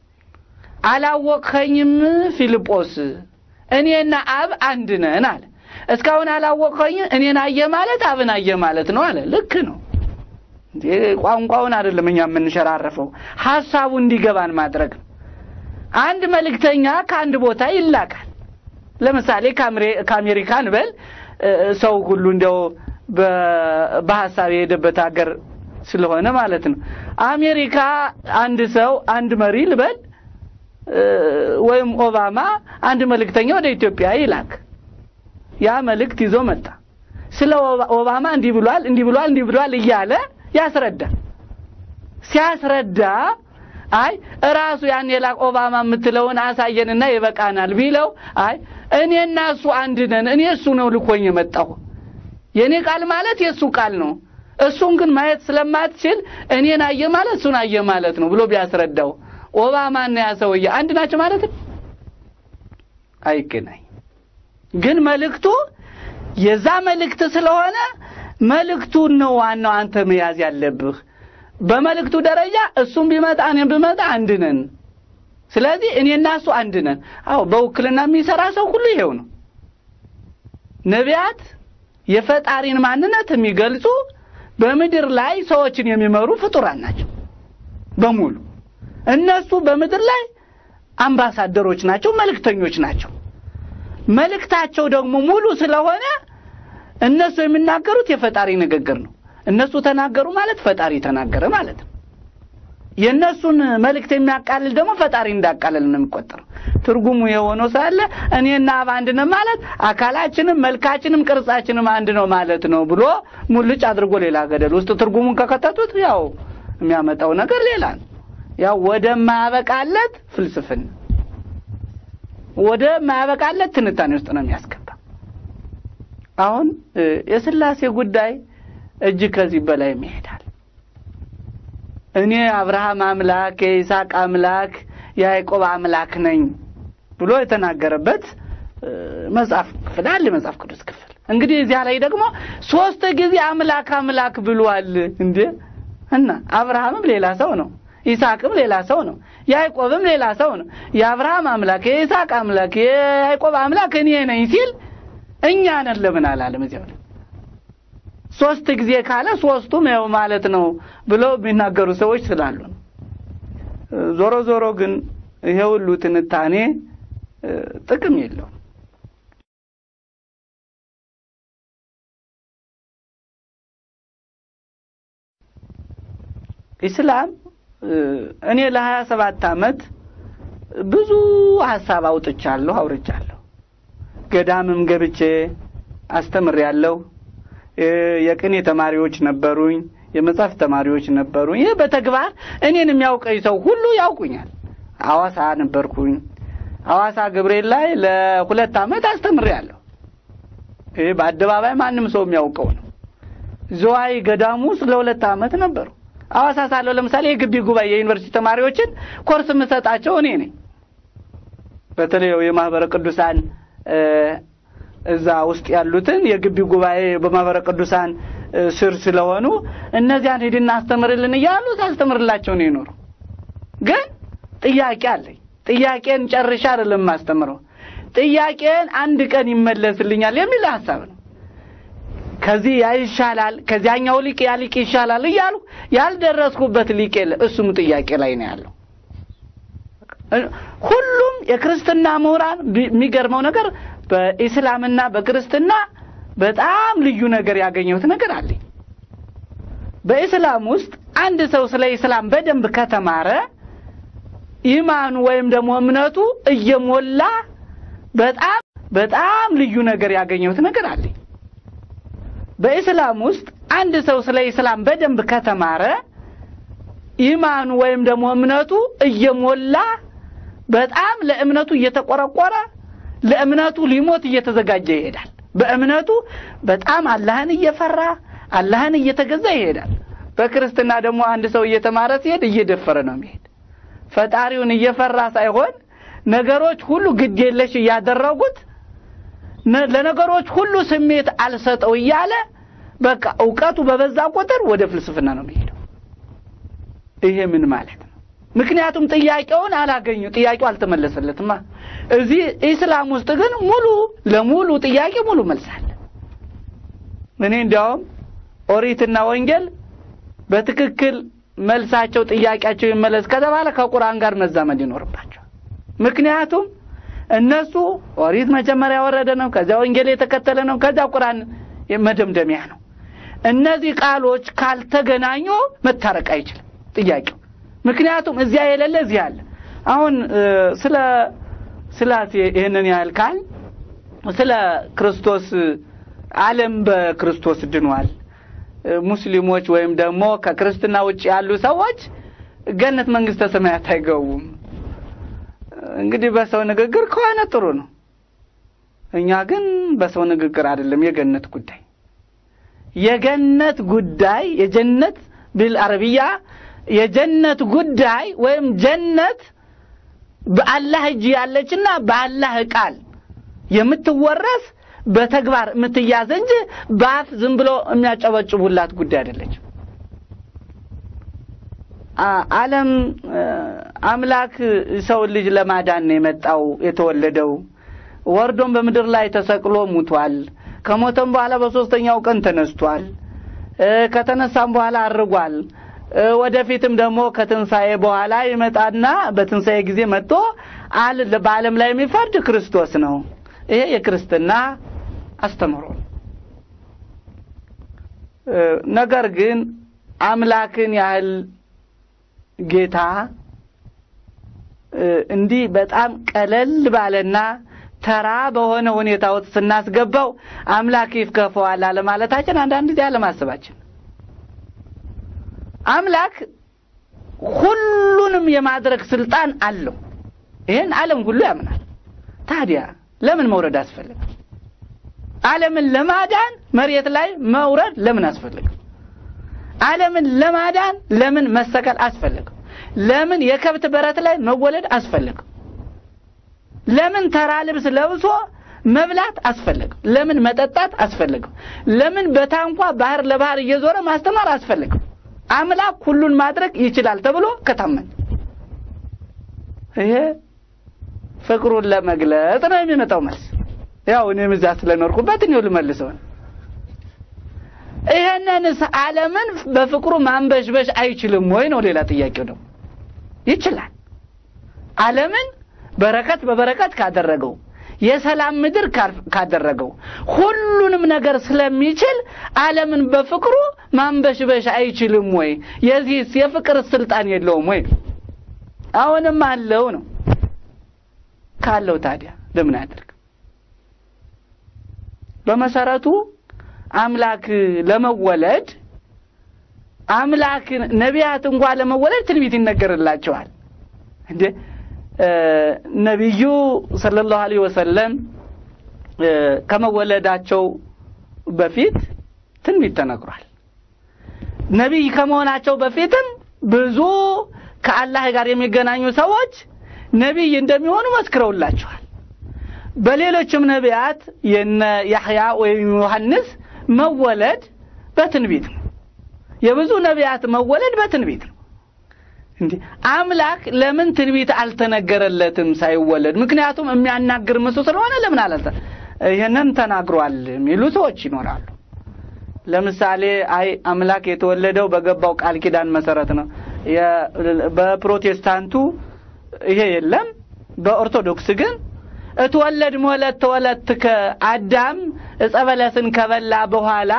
አላወቅኸኝም ፊልጶስ፣ እኔና አብ አንድ ነን አለ። እስካሁን አላወቅኸኝም፣ እኔን አየ ማለት አብን አየ ማለት ነው አለ። ልክ ነው። ቋንቋውን አይደለም እኛ የምንሸራረፈው፣ ሀሳቡ እንዲገባን ማድረግ ነው። አንድ መልእክተኛ ከአንድ ቦታ ይላካል። ለምሳሌ ከአሜሪካ እንበል ሰው ሁሉ እንዲያው በሀሳብ የሄደበት ሀገር ስለሆነ ማለት ነው። አሜሪካ አንድ ሰው አንድ መሪ ልበል ወይም ኦባማ አንድ መልእክተኛ ወደ ኢትዮጵያ ይላክ። ያ መልእክት ይዞ መጣ። ስለ ኦባማ እንዲህ ብሏል፣ እንዲህ ብሏል፣ እንዲህ ብሏል እያለ ያስረዳ። ሲያስረዳ አይ እራሱ ያን የላክ ኦባማ የምትለውን አሳየንና ይበቃናል ቢለው አይ እኔና እሱ አንድ ነን፣ እኔ እሱ ነው ልኮኝ የመጣሁ የእኔ ቃል ማለት የእሱ ቃል ነው። እሱን ግን ማየት ስለማትችል እኔን አየ ማለት እሱን አየ ማለት ነው ብሎ ቢያስረዳው ኦባማና ያ ሰውዬ አንድ ናቸው ማለት ነው? አይገናኝ። ግን መልእክቱ የዛ መልእክት ስለሆነ መልእክቱን ነው ዋናው አንተ መያዝ ያለብህ። በመልእክቱ ደረጃ እሱም ቢመጣ እኔም ብመጣ አንድ ነን። ስለዚህ እኔና እሱ አንድ ነን። አዎ በውክልና የሚሰራ ሰው ሁሉ ይሄው ነው። ነቢያት የፈጣሪን ማንነት የሚገልጹ በምድር ላይ ሰዎችን የሚመሩ ፍጡራን ናቸው በሙሉ። እነሱ በምድር ላይ አምባሳደሮች ናቸው፣ መልእክተኞች ናቸው። መልእክታቸው ደግሞ ሙሉ ስለሆነ እነሱ የሚናገሩት የፈጣሪ ንግግር ነው። እነሱ ተናገሩ ማለት ፈጣሪ ተናገረ ማለት ነው። የእነሱን መልእክት የሚያቃልል ደግሞ ፈጣሪ እንዳቃልል ነው የሚቆጠረው። ትርጉሙ የሆነው ሳለ እኔና አብ አንድ ነን ማለት አካላችንም መልካችንም ቅርጻችንም አንድ ነው ማለት ነው ብሎ ሙልጭ አድርጎ ሌላ ገደል ውስጥ ትርጉሙን ከከተቱት ያው የሚያመጣው ነገር ሌላ ነው። ያው ወደማያበቃለት ፍልስፍና ወደማያበቃለት ትንታኔ ውስጥ ነው የሚያስገባ። አሁን የስላሴ ጉዳይ እጅግ ከዚህ በላይ ይሄዳል። እኔ አብርሃም አምላክ የይስሐቅ አምላክ የያዕቆብ አምላክ ነኝ ብሎ የተናገረበት መጽሐፍ ክፍል አለ። የመጽሐፍ ቅዱስ ክፍል እንግዲህ እዚያ ላይ ደግሞ ሶስት ጊዜ አምላክ አምላክ ብሏል። እንዴ እና አብርሃምም ሌላ ሰው ነው፣ ይስሐቅም ሌላ ሰው ነው፣ ያዕቆብም ሌላ ሰው ነው። የአብርሃም አምላክ የይስሐቅ አምላክ የያዕቆብ አምላክ እኔ ነኝ ሲል እኛ ነን ለምን አላለም? እዚያው ላይ ሶስት ጊዜ ካለ ሶስቱም ያው ማለት ነው ብለው የሚናገሩ ሰዎች ስላሉ ነው። ዞሮ ዞሮ ግን ይሄ ሁሉ ትንታኔ ጥቅም የለውም። ኢስላም እኔ ለሀያ ሰባት አመት ብዙ ሀሳብ አውጥቻለሁ አውርቻለሁ። ገዳምም ገብቼ አስተምሬያለሁ። የቅኔ ተማሪዎች ነበሩኝ፣ የመጽሐፍ ተማሪዎች ነበሩኝ። ይህ በተግባር እኔን የሚያውቀኝ ሰው ሁሉ ያውቁኛል። አዋሳ ነበርኩኝ። አዋሳ ገብርኤል ላይ ለሁለት አመት አስተምሬያለሁ። ይህ በአደባባይ ማንም ሰው የሚያውቀው ነው። ዝዋይ ገዳሙ ውስጥ ለሁለት አመት ነበሩ። አዋሳ ሳለሁ ለምሳሌ የግቢ ጉባኤ የዩኒቨርሲቲ ተማሪዎችን ኮርስ የምሰጣቸው እኔ ነኝ። በተለይ የማህበረ ቅዱሳን እዛ ውስጥ ያሉትን የግቢ ጉባኤ በማህበረ ቅዱሳን ስር ስለሆኑ እነዚያን ሂድና አስተምርልን እያሉ ሳስተምርላቸው ነው የኖሩ። ግን ጥያቄ አለኝ። ጥያቄን ጨርሻ አይደለም የማስተምረው። ጥያቄን አንድ ቀን ይመለስልኛል የሚል ሀሳብ ነው። ከዚህ ያ ይሻላል፣ ከዚያኛው ሊቅ ያ ሊቅ ይሻላል እያሉ ያልደረስኩበት ሊቅ የለ። እሱም ጥያቄ ላይ ነው ያለው። ሁሉም የክርስትና ምሁራን የሚገርመው ነገር በኢስላምና በክርስትና በጣም ልዩ ነገር ያገኘሁት ነገር አለኝ። በኢስላም ውስጥ አንድ ሰው ስለ ኢስላም በደንብ ከተማረ ኢማኑ ወይም ደግሞ እምነቱ እየሞላ በጣም በጣም ልዩ ነገር ያገኘሁት ነገር አለኝ። በኢስላም ውስጥ አንድ ሰው ስለ ኢስላም በደንብ ከተማረ ኢማኑ ወይም ደግሞ እምነቱ እየሞላ በጣም ለእምነቱ እየተቆረቆረ ለእምነቱ ሊሞት እየተዘጋጀ ይሄዳል። በእምነቱ በጣም አላህን እየፈራ አላህን እየተገዛ ይሄዳል። በክርስትና ደግሞ አንድ ሰው እየተማረ ሲሄድ እየደፈረ ነው የሚሄድ። ፈጣሪውን እየፈራ ሳይሆን ነገሮች ሁሉ ግድ የለሽ እያደረጉት ለነገሮች ሁሉ ስሜት አልሰጠው እያለ በቃ እውቀቱ በበዛ ቁጥር ወደ ፍልስፍና ነው የሚሄደው። ይሄ ምን ማለት ነው? ምክንያቱም ጥያቄውን አላገኙ፣ ጥያቄው አልተመለሰለትማ። እዚህ ኢስላም ውስጥ ግን ሙሉ ለሙሉ ጥያቄ ሙሉ መልስ አለ። እኔ እንዲያውም ኦሪትና ወንጌል በትክክል መልሳቸው ጥያቄያቸው ይመለስ ከተባለ ከቁርአን ጋር መዛመድ ይኖርባቸው። ምክንያቱም እነሱ ኦሪት መጀመሪያ የወረደ ነው፣ ከዚያ ወንጌል የተከተለ ነው፣ ከዚያ ቁርአን መደምደሚያ ነው። እነዚህ ቃሎች ካልተገናኙ መታረቅ አይችልም ጥያቄው። ምክንያቱም እዚያ የሌለ እዚህ አለ። አሁን ስለ ስላሴ ይህንን ያህል ካል ስለ ክርስቶስ ዓለም በክርስቶስ ድኗል። ሙስሊሞች ወይም ደግሞ ከክርስትና ውጭ ያሉ ሰዎች ገነት መንግስተ ሰማያት አይገቡም። እንግዲህ በሰው ንግግር ከሆነ ጥሩ ነው። እኛ ግን በሰው ንግግር አይደለም የገነት ጉዳይ የገነት ጉዳይ የጀነት ቢል አረብያ የጀነት ጉዳይ ወይም ጀነት በአላህ እጅ ያለችና በአላህ ቃል የምትወረስ በተግባር የምትያዝ እንጂ በአፍ ዝም ብሎ የሚያጨበጭቡላት ጉዳይ አይደለችም። ዓለም አምላክ ሰውን ልጅ ለማዳን ነው የመጣው የተወለደው። ወርዶም በምድር ላይ ተሰቅሎ ሙቷል። ከሞተም በኋላ በሶስተኛው ቀን ተነስቷል። ከተነሳም በኋላ አርጓል። ወደፊትም ደግሞ ከትንሣኤ በኋላ ይመጣና በትንሣኤ ጊዜ መጥቶ በዓለም ላይ የሚፈርድ ክርስቶስ ነው። ይሄ የክርስትና አስተምሮ ነገር ግን አምላክን ያህል ጌታ እንዲህ በጣም ቀለል ባለና ተራ በሆነ ሁኔታ ውስጥ ስናስገባው አምላክ ይፍከፈዋል አለማለታችን አንዳንድ ጊዜ አለማሰባችን አምላክ ሁሉንም የማድረግ ስልጣን አለው። ይህን ዓለም ሁሉ ያምናል። ታዲያ ለምን መውረድ አስፈለገ? ዓለምን ለማዳን መሬት ላይ መውረድ ለምን አስፈለገ? ዓለምን ለማዳን ለምን መሰቀል አስፈለገ? ለምን የከብት በረት ላይ መወለድ አስፈለገ? ለምን ተራ ልብስ ለብሶ መብላት አስፈለገ? ለምን መጠጣት አስፈለገ? ለምን በታንኳ ባህር ለባህር እየዞረ ማስተማር አስፈለገ? አምላክ ሁሉን ማድረግ ይችላል ተብሎ ከታመን ይሄ ፍቅሩን ለመግለጽ ነው የሚመጣው መልስ። ያው እኔም እዚያ ስለኖርኩበት እኔው ልመልሰው ነው። ይሄንንስ ዓለምን በፍቅሩ ማንበሽበሽ አይችልም ወይ ነው ሌላ ጥያቄው ደግሞ። ይችላል። ዓለምን በረከት በበረከት ካደረገው የሰላም ምድር ካር- ካደረገው ሁሉንም ነገር ስለሚችል ዓለምን በፍቅሩ ማንበሽበሽ አይችልም ወይ? የዚህስ የፍቅር ስልጣን የለውም ወይ? አሁንም አለው ነው። ካለው ታዲያ ለምን አያደርግ? በመሰረቱ አምላክ ለመወለድ አምላክ ነቢያት እንኳ ለመወለድ ትንቢት ይነገርላቸዋል እንዴ እ ነቢዩ ሰለላሁ ዐለይሂ ወሰለም እ ከመወለዳቸው በፊት ትንቢት ተነግሯል። ነቢይ ከመሆናቸው በፊትም ብዙ ከአላህ ጋር የሚገናኙ ሰዎች ነቢይ እንደሚሆኑ መስክረውላቸዋል። በሌሎችም ነቢያት የነ ያህያ ወይም ዮሐንስ መወለድ በትንቢት ነው። የብዙ ነቢያት መወለድ በትንቢት ነው። እንዴ አምላክ ለምን ትንቢት አልተነገረለትም ሳይወለድ? ምክንያቱም የሚያናግር ምሱ ስለሆነ ለምን አላልተ ይህንን ተናግሯል የሚሉ ሰዎች ይኖራሉ። ለምሳሌ አይ አምላክ የተወለደው በገባው ቃል ኪዳን መሰረት ነው። የ- በፕሮቴስታንቱ ይሄ የለም። በኦርቶዶክስ ግን እትወለድ ሞለት ተወለት ከአዳም ዕፀ በለስን ከበላ በኋላ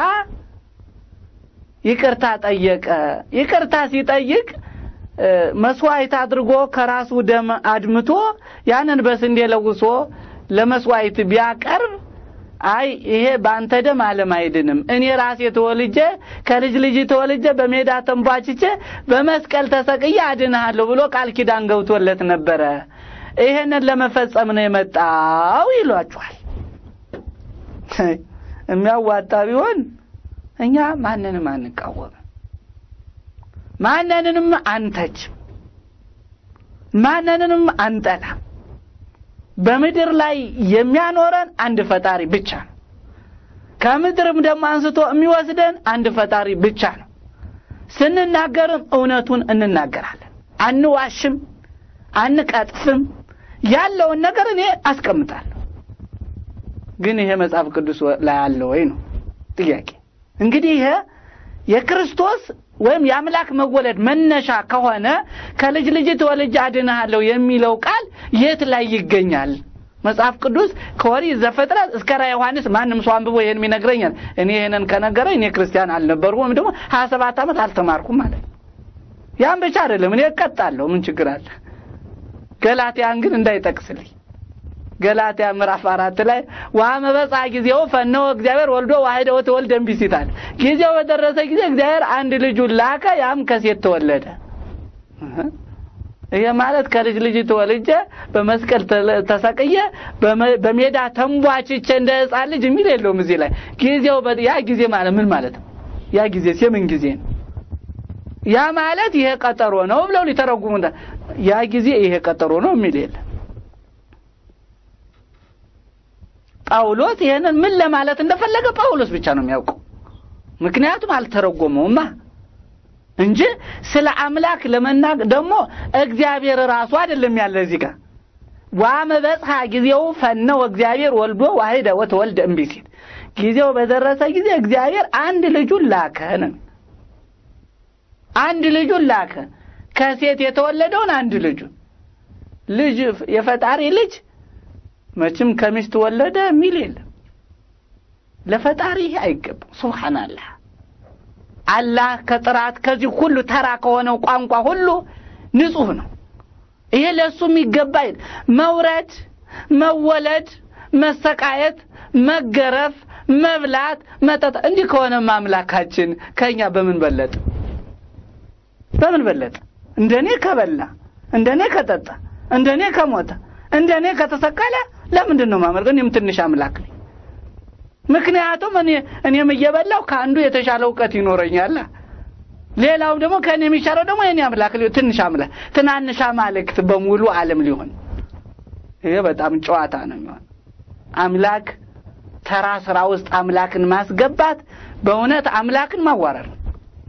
ይቅርታ ጠየቀ። ይቅርታ ሲጠይቅ እ፣ መስዋዕት አድርጎ ከራሱ ደም አድምቶ ያንን በስንዴ ለውሶ ለመስዋዕት ቢያቀርብ አይ ይሄ በአንተ ደም ዓለም አይድንም፣ እኔ ራሴ ተወልጄ ከልጅ ልጅ ተወልጄ በሜዳ ተንቧችቼ በመስቀል ተሰቅዬ አድንሃለሁ ብሎ ቃል ኪዳን ገብቶለት ነበረ። ይሄንን ለመፈጸም ነው የመጣው ይሏቸዋል። የሚያዋጣ ቢሆን እኛ ማንንም አንቃወምም፣ ማንንም አንተችም፣ ማንንም አንጠላም። በምድር ላይ የሚያኖረን አንድ ፈጣሪ ብቻ ነው። ከምድርም ደግሞ አንስቶ የሚወስደን አንድ ፈጣሪ ብቻ ነው። ስንናገርም እውነቱን እንናገራለን፣ አንዋሽም፣ አንቀጥፍም። ያለውን ነገር እኔ አስቀምጣለሁ። ግን ይሄ መጽሐፍ ቅዱስ ላይ አለ ወይ ነው ጥያቄ። እንግዲህ ይሄ የክርስቶስ ወይም የአምላክ መወለድ መነሻ ከሆነ ከልጅ ልጅ ተወልጄ አድንሃለሁ የሚለው ቃል የት ላይ ይገኛል? መጽሐፍ ቅዱስ ከኦሪት ዘፍጥረት እስከ ራዕየ ዮሐንስ ማንም ሰው አንብቦ ይሄን ይነግረኛል። እኔ ይሄንን ከነገረኝ እኔ ክርስቲያን አልነበርኩም ወይም ደግሞ ሀያ ሰባት ዓመት አልተማርኩም ማለት ነው። ያን ብቻ አይደለም እኔ እቀጣለሁ። ምን ችግር አለ? ገላትያን ግን እንዳይጠቅስልኝ ገላትያ ምዕራፍ አራት ላይ ወአመ በጽሐ ጊዜው ፈነወ እግዚአብሔር ወልዶ ዋሕደ ወተወልደ እምቢሲት ይላል። ጊዜው በደረሰ ጊዜ እግዚአብሔር አንድ ልጁን ላከ፣ ያም ከሴት ተወለደ። እህ ይሄ ማለት ከልጅ ልጅ ተወልጄ በመስቀል ተለ- ተሰቅዬ በመ- በሜዳ ተንቧችቼ እንደ ሕፃን ልጅ የሚል የለውም እዚህ ላይ ጊዜው በ- ያ ጊዜ ማለት ምን ማለት ነው? ያ ጊዜ የምን ጊዜ ነው? ያ ማለት ይሄ ቀጠሮ ነው ብለው ሊተረጉሙ እንዳ- ያ ጊዜ ይሄ ቀጠሮ ነው የሚል የለም። ጳውሎስ ይሄንን ምን ለማለት እንደፈለገ ጳውሎስ ብቻ ነው የሚያውቀው። ምክንያቱም አልተረጎመውማ እንጂ ስለ አምላክ ለመናገር ደግሞ እግዚአብሔር ራሱ አይደለም ያለ እዚህ ጋር ዋመ በጽሐ ጊዜው ፈነው እግዚአብሔር ወልዶ ዋሕደ ወተወልደ እምቢሲት ጊዜው በደረሰ ጊዜ እግዚአብሔር አንድ ልጁን ላከ ነው። አንድ ልጁን ላከ ከሴት የተወለደውን አንድ ልጁን ልጅ የፈጣሪ ልጅ መቼም ከሚስት ወለደ የሚል የለም። ለፈጣሪ ይሄ አይገባም። ሱብሃንአላህ አላህ ከጥራት ከዚህ ሁሉ ተራ ከሆነው ቋንቋ ሁሉ ንጹህ ነው። ይሄ ለእሱ የሚገባ አይደል። መውረድ፣ መወለድ፣ መሰቃየት፣ መገረፍ፣ መብላት፣ መጠጣ እንዲህ ከሆነማ አምላካችን ከእኛ በምን በለጠ? በምን በለጠ? እንደኔ ከበላ፣ እንደኔ ከጠጣ፣ እንደኔ ከሞተ፣ እንደኔ ከተሰቀለ ለምንድን ነው ማመልከው? እኔም ትንሽ አምላክ ነኝ። ምክንያቱም እኔ እኔም እየበላው ከአንዱ የተሻለ እውቀት ይኖረኛል። ሌላው ደግሞ ከእኔ የሚሻለው ደግሞ የኔ አምላክ ሊሆን ትንሽ አምላክ ትናንሽ አማልክት በሙሉ ዓለም ሊሆን ይሄ በጣም ጨዋታ ነው የሚሆን። አምላክ ተራ ስራ ውስጥ አምላክን ማስገባት በእውነት አምላክን ማዋረድ ነው።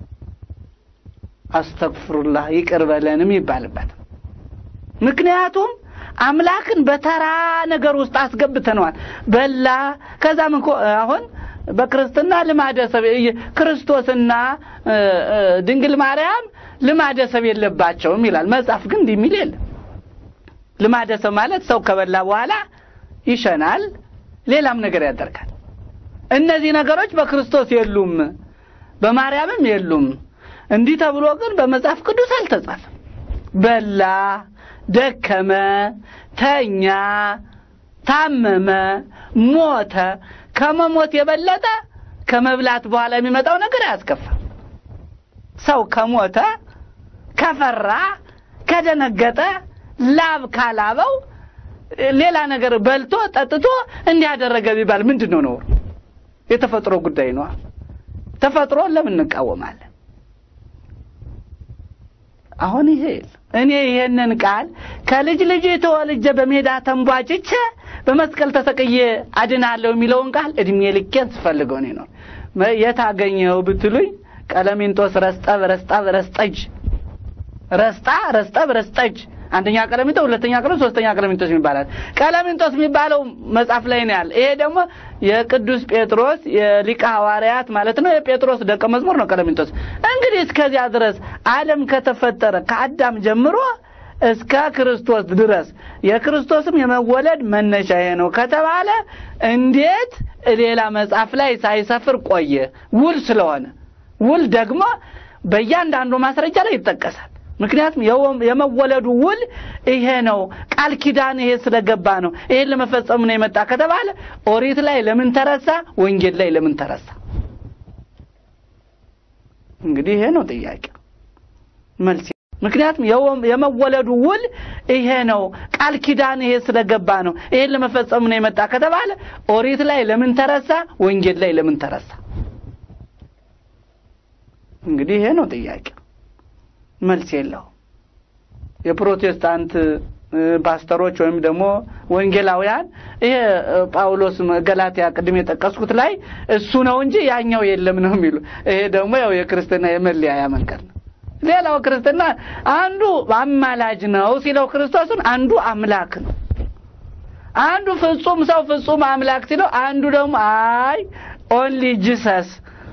አስተግፍሩላህ ይቅር በለንም ይባልበት። ምክንያቱም አምላክን በተራ ነገር ውስጥ አስገብተነዋል። በላ ከዛም እንኮ አሁን በክርስትና ልማደ ሰብ ክርስቶስና እ፣ እ፣ ድንግል ማርያም ልማደ ሰብ የለባቸውም ይላል መጽሐፍ። ግን እንዲህ የሚል የለም። ልማደ ሰብ ማለት ሰው ከበላ በኋላ ይሸናል፣ ሌላም ነገር ያደርጋል። እነዚህ ነገሮች በክርስቶስ የሉም፣ በማርያምም የሉም። እንዲህ ተብሎ ግን በመጽሐፍ ቅዱስ አልተጻፈም። በላ፣ ደከመ፣ ተኛ፣ ታመመ፣ ሞተ። ከመሞት የበለጠ ከመብላት በኋላ የሚመጣው ነገር አያስከፋም። ሰው ከሞተ ከፈራ ከደነገጠ ላብ ካላበው ሌላ ነገር በልቶ ጠጥቶ እንዲያደረገ ቢባል ምንድን ነው ነውር? የተፈጥሮ ጉዳይ ነው። ተፈጥሮ ለምን እንቃወማለን? አሁን ይሄ እኔ ይሄንን ቃል ከልጅ ልጅ ተወልጄ በሜዳ ተንቧጭቼ በመስቀል ተሰቅዬ አድናለሁ የሚለውን ቃል እድሜ ልኬን ስፈልገው እኔ ነው የት አገኘኸው ብትሉኝ ቀለሚንጦስ ረስጠብ ረስጣብ ረስጠጅ ረስጣ ረስጠብ ረስጠጅ አንደኛ ቀለሚንጦስ፣ ሁለተኛ ቀለሚንጦስ፣ ሶስተኛ ቀለሚንጦስ ይባላል። ቀለሚንጦስ የሚባለው መጽሐፍ ላይ ነው ያለ። ይሄ ደግሞ የቅዱስ ጴጥሮስ የሊቀ ሐዋርያት ማለት ነው የጴጥሮስ ደቀ መዝሙር ነው ቀለሚንጦስ። እንግዲህ እስከዚያ ድረስ ዓለም ከተፈጠረ ከአዳም ጀምሮ እስከ ክርስቶስ ድረስ የክርስቶስም የመወለድ መነሻ ይሄ ነው ከተባለ እንዴት ሌላ መጽሐፍ ላይ ሳይሰፍር ቆየ? ውል ስለሆነ ውል ደግሞ በእያንዳንዱ ማስረጃ ላይ ይጠቀሳል። ምክንያቱም የመወለዱ ውል ይሄ ነው፣ ቃል ኪዳን ይሄ ስለገባ ነው፣ ይሄን ለመፈጸም ነው የመጣ ከተባለ ኦሪት ላይ ለምን ተረሳ? ወንጌል ላይ ለምን ተረሳ? እንግዲህ ይሄ ነው ጥያቄ መልስ። ምክንያቱም የመወለዱ ውል ይሄ ነው፣ ቃል ኪዳን ይሄ ስለገባ ነው፣ ይሄን ለመፈጸም ነው የመጣ ከተባለ ኦሪት ላይ ለምን ተረሳ? ወንጌል ላይ ለምን ተረሳ? እንግዲህ ይሄ ነው ጥያቄ መልስ የለው። የፕሮቴስታንት ፓስተሮች ወይም ደግሞ ወንጌላውያን ይሄ ጳውሎስ ገላትያ ቅድም የጠቀስኩት ላይ እሱ ነው እንጂ ያኛው የለም ነው የሚሉ። ይሄ ደግሞ ያው የክርስትና የመለያያ መንገድ ነው። ሌላው ክርስትና አንዱ አማላጅ ነው ሲለው ክርስቶስን፣ አንዱ አምላክ ነው። አንዱ ፍጹም ሰው ፍጹም አምላክ ሲለው፣ አንዱ ደግሞ አይ ኦንሊ ጂሰስ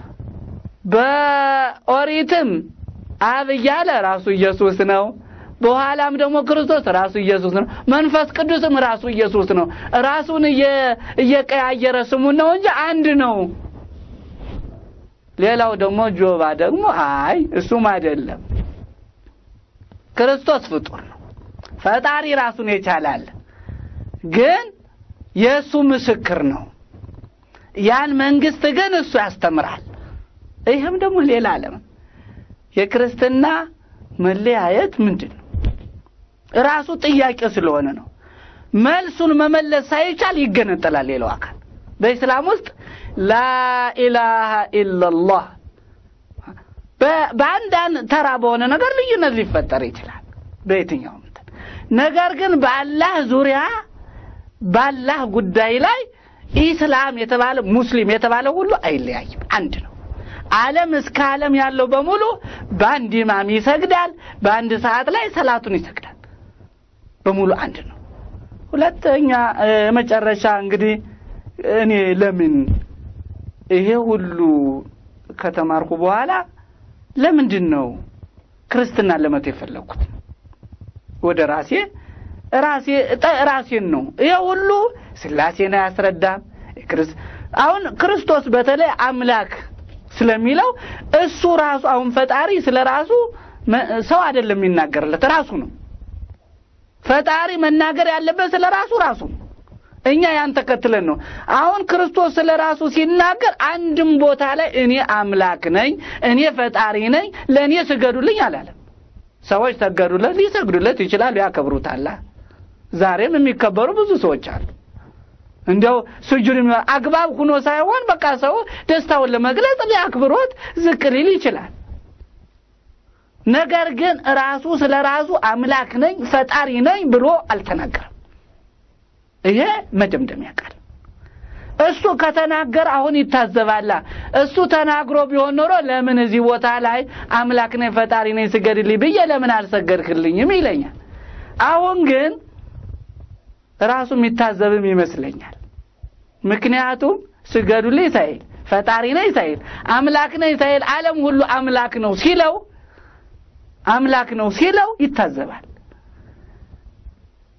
በኦሪትም አብ እያለ ራሱ ኢየሱስ ነው። በኋላም ደግሞ ክርስቶስ ራሱ ኢየሱስ ነው። መንፈስ ቅዱስም ራሱ ኢየሱስ ነው። ራሱን እየቀያየረ ስሙን ነው እንጂ አንድ ነው። ሌላው ደግሞ ጆባ ደግሞ አይ እሱም አይደለም፣ ክርስቶስ ፍጡር ነው። ፈጣሪ ራሱን የቻላል፣ ግን የእሱ ምስክር ነው። ያን መንግስት ግን እሱ ያስተምራል። ይህም ደግሞ ሌላ ዓለም የክርስትና መለያየት ምንድን ነው? ራሱ ጥያቄ ስለሆነ ነው። መልሱን መመለስ ሳይቻል ይገነጠላል ሌላው አካል። በኢስላም ውስጥ ላኢላሃ ኢላላህ በአንዳንድ ተራ በሆነ ነገር ልዩነት ሊፈጠር ይችላል በየትኛውም እንትን። ነገር ግን በአላህ ዙሪያ በአላህ ጉዳይ ላይ ኢስላም የተባለ ሙስሊም የተባለ ሁሉ አይለያይም፣ አንድ ነው። ዓለም እስከ ዓለም ያለው በሙሉ በአንድ ኢማም ይሰግዳል። በአንድ ሰዓት ላይ ሰላቱን ይሰግዳል። በሙሉ አንድ ነው። ሁለተኛ መጨረሻ እንግዲህ እኔ ለምን ይሄ ሁሉ ከተማርኩ በኋላ ለምንድን ነው ክርስትና ለመቶ የፈለግኩት? ወደ ራሴ ራሴ ራሴን ነው። ይሄ ሁሉ ስላሴን አያስረዳም። አሁን ክርስቶስ በተለይ አምላክ ስለሚለው እሱ ራሱ አሁን ፈጣሪ ስለ ራሱ ሰው አይደለም የሚናገርለት ራሱ ነው። ፈጣሪ መናገር ያለበት ስለ ራሱ ራሱ ነው። እኛ ያን ተከትለን ነው። አሁን ክርስቶስ ስለ ራሱ ሲናገር አንድም ቦታ ላይ እኔ አምላክ ነኝ፣ እኔ ፈጣሪ ነኝ፣ ለእኔ ስገዱልኝ አላለም። ሰዎች ሰገዱለት፣ ሊሰግዱለት ይችላሉ፣ ያከብሩታል። ዛሬም የሚከበሩ ብዙ ሰዎች አሉ። እንዲያው ስጁድ አግባብ ሁኖ ሳይሆን በቃ ሰው ደስታውን ለመግለጽ ሊያክብሮት ዝቅ ሊል ይችላል። ነገር ግን ራሱ ስለ ራሱ አምላክ ነኝ ፈጣሪ ነኝ ብሎ አልተናገረም። ይሄ መደምደሚያ ቃል እሱ ከተናገረ አሁን ይታዘባላ። እሱ ተናግሮ ቢሆን ኖሮ ለምን እዚህ ቦታ ላይ አምላክ ነኝ ፈጣሪ ነኝ ስገድልኝ ብዬ ለምን አልሰገድክልኝም ይለኛል። አሁን ግን ራሱ የሚታዘብም ይመስለኛል። ምክንያቱም ስገዱልኝ ሳይል ፈጣሪ ነኝ ሳይል አምላክ ነኝ ሳይል ዓለም ሁሉ አምላክ ነው ሲለው አምላክ ነው ሲለው ይታዘባል።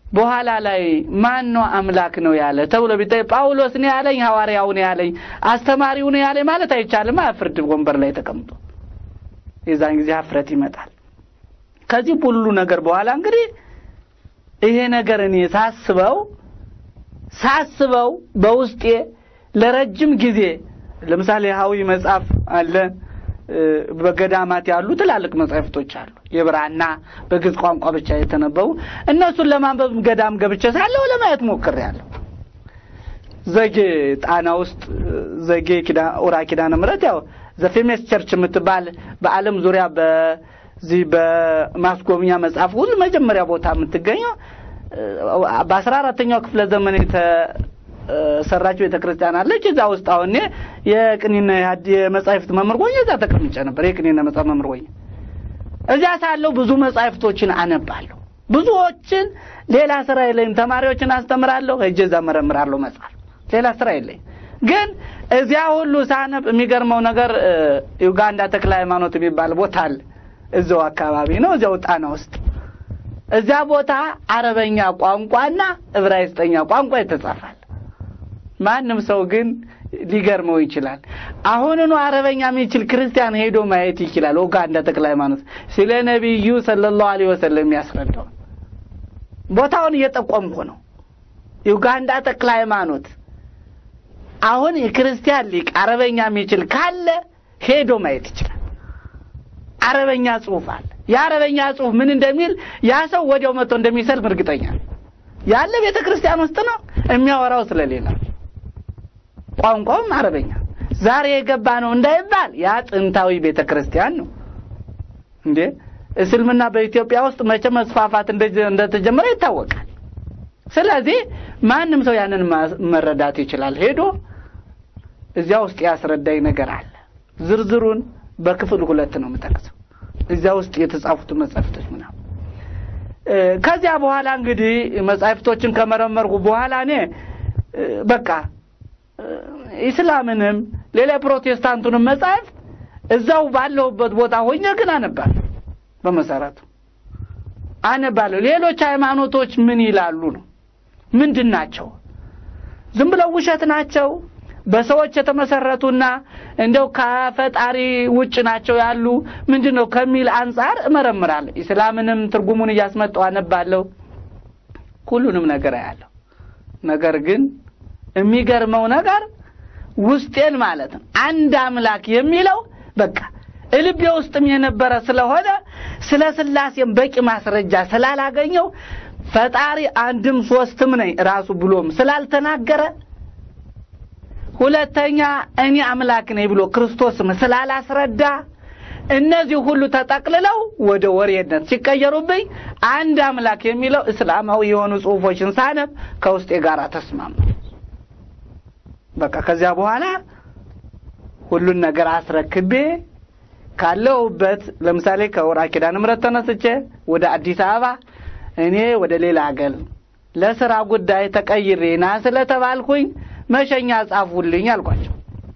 በኋላ ላይ ማን ነው አምላክ ነው ያለ ተብሎ ቢጠይቅ ጳውሎስ ነው ያለኝ፣ ሐዋርያው ነው ያለኝ፣ አስተማሪው ነው ያለኝ ማለት አይቻልም። ፍርድ ወንበር ላይ ተቀምጦ የዛን ጊዜ ሀፍረት ይመጣል። ከዚህ ሁሉ ነገር በኋላ እንግዲህ ይሄ ነገር እኔ ሳስበው ሳስበው በውስጤ ለረጅም ጊዜ ለምሳሌ ሀዊ መጽሐፍ አለ በገዳማት ያሉ ትላልቅ መጻሕፍቶች አሉ። የብራና በግዕዝ ቋንቋ ብቻ የተነበቡ እነሱን ለማንበብ ገዳም ገብቼ ሳለሁ ለማየት ሞክሬያለሁ። ዘጌ ጣና ውስጥ ዘጌ ኪዳ ኡራ ኪዳነ ምሕረት ያው ዘፌሜስ ቸርች የምትባል በዓለም ዙሪያ በዚህ በማስጎብኛ መጽሐፍ ሁሉ መጀመሪያ ቦታ የምትገኘው በአስራ አራተኛው ክፍለ ዘመን ሰራች ቤተ ክርስቲያን አለች። እዛ ውስጥ አሁን እኔ የቅኔና የመጻሕፍት መምህር ሆኜ እዛ ተቀምጬ ነበር። የቅኔና መጽሐፍ መምህር ሆኜ እዚያ ሳለሁ ብዙ መጻሕፍቶችን አነባለሁ። ብዙዎችን ሌላ ስራ የለኝም። ተማሪዎችን አስተምራለሁ፣ ሄጄ እዛ መረምራለሁ መጽሐፍ። ሌላ ስራ የለኝም። ግን እዚያ ሁሉ ሳነብ የሚገርመው ነገር ዩጋንዳ ተክለ ሃይማኖት የሚባል ቦታ አለ። እዛው አካባቢ ነው፣ እዚያው ጣና ውስጥ እዚያ ቦታ አረበኛ ቋንቋና ዕብራይስጠኛ ቋንቋ ይተጻፋል። ማንም ሰው ግን ሊገርመው ይችላል። አሁንኑ አረበኛ የሚችል ክርስቲያን ሄዶ ማየት ይችላል። ኡጋንዳ ተክለ ሃይማኖት ስለ ነቢዩ ሰለላሁ ዐለይሂ ወሰለም የሚያስረዳው ቦታውን እየጠቆምኩ ነው። ዩጋንዳ ተክለ ሃይማኖት አሁን የክርስቲያን ሊቅ አረበኛ የሚችል ካለ ሄዶ ማየት ይችላል። አረበኛ ጽሑፍ አለ። የአረበኛ ጽሑፍ ምን እንደሚል ያ ሰው ወዲያው መጥቶ እንደሚሰልም እርግጠኛ ያለ ቤተ ክርስቲያን ውስጥ ነው። የሚያወራው ስለሌላ ቋንቋውም አረበኛ ዛሬ የገባ ነው እንዳይባል ያ ጥንታዊ ቤተ ክርስቲያን ነው እንዴ። እስልምና በኢትዮጵያ ውስጥ መቼ መስፋፋት እንደተጀመረ ይታወቃል። ስለዚህ ማንም ሰው ያንን መረዳት ይችላል። ሄዶ እዚያ ውስጥ ያስረዳኝ ነገር አለ። ዝርዝሩን በክፍል ሁለት ነው የምጠቅሰው። እዚያ ውስጥ የተጻፉት መጻሕፍቶች ምናምን ከዚያ በኋላ እንግዲህ መጻሕፍቶችን ከመረመርኩ በኋላ እኔ በቃ ኢስላምንም ሌላ ፕሮቴስታንቱንም መጻሕፍት እዛው ባለሁበት ቦታ ሆኜ ግን አነባለሁ። በመሰረቱ አነባለሁ። ሌሎች ሃይማኖቶች ምን ይላሉ ነው ምንድን ናቸው? ዝም ብለው ውሸት ናቸው? በሰዎች የተመሰረቱና እንደው ከፈጣሪ ውጭ ናቸው ያሉ ምንድን ነው ከሚል አንጻር እመረምራለሁ። ኢስላምንም ትርጉሙን እያስመጣሁ አነባለሁ። ሁሉንም ነገር አያለሁ። ነገር ግን የሚገርመው ነገር ውስጤን ማለት ነው አንድ አምላክ የሚለው በቃ እልቤ ውስጥም የነበረ ስለሆነ ስለ ስላሴም በቂ ማስረጃ ስላላገኘው ፈጣሪ አንድም ሶስትም ነኝ ራሱ ብሎም ስላልተናገረ ሁለተኛ እኔ አምላክ ነኝ ብሎ ክርስቶስም ስላላስረዳ እነዚህ ሁሉ ተጠቅልለው ወደ ወሬነት ሲቀየሩብኝ አንድ አምላክ የሚለው እስላማዊ የሆኑ ጽሑፎችን ሳነብ ከውስጤ ጋር ተስማማ። በቃ ከዚያ በኋላ ሁሉን ነገር አስረክቤ ካለሁበት ለምሳሌ ከወራ ኪዳነ ምሕረት ተነስቼ ወደ አዲስ አበባ እኔ ወደ ሌላ አገር ለስራ ጉዳይ ተቀይሬ ና ስለተባልኩኝ መሸኛ ጻፉልኝ አልኳቸው።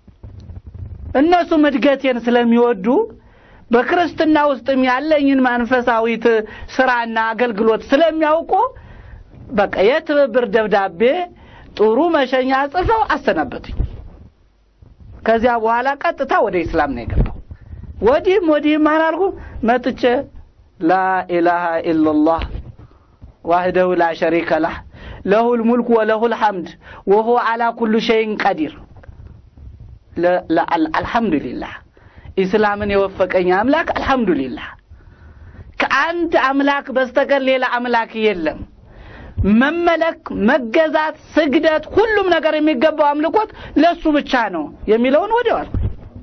እነሱም እድገቴን ስለሚወዱ በክርስትና ውስጥም ያለኝን መንፈሳዊት ስራና አገልግሎት ስለሚያውቁ በቃ የትብብር ደብዳቤ ጥሩ መሸኛ ጽፈው አሰናበቱኝ። ከዚያ በኋላ ቀጥታ ወደ ኢስላም ነው የገባው። ወዲህም ወዲህም አላልኩ መጥቼ ላኢላሃ ኢላላህ ዋህደሁ ላ ሸሪከ ላህ ለሁል ሙልክ ወለሁል ሐምድ ወሁ አላ ኩሉ ሸይን ቀዲር። አልሐምዱሊላህ ኢስላምን የወፈቀኝ አምላክ አልሐምዱሊላህ። ከአንድ አምላክ በስተቀር ሌላ አምላክ የለም። መመለክ፣ መገዛት፣ ስግደት፣ ሁሉም ነገር የሚገባው አምልኮት ለሱ ብቻ ነው የሚለውን ወዲያው አልኩ።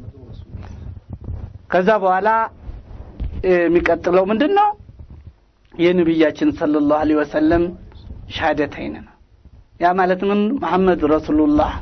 ከዛ በኋላ የሚቀጥለው ምንድን ነው? የነቢያችን ሰለላሁ ዐለይሂ ወሰለም ሻሃደተይን ነው። ያ ማለት ምን? መሐመድ ረሱሉላህ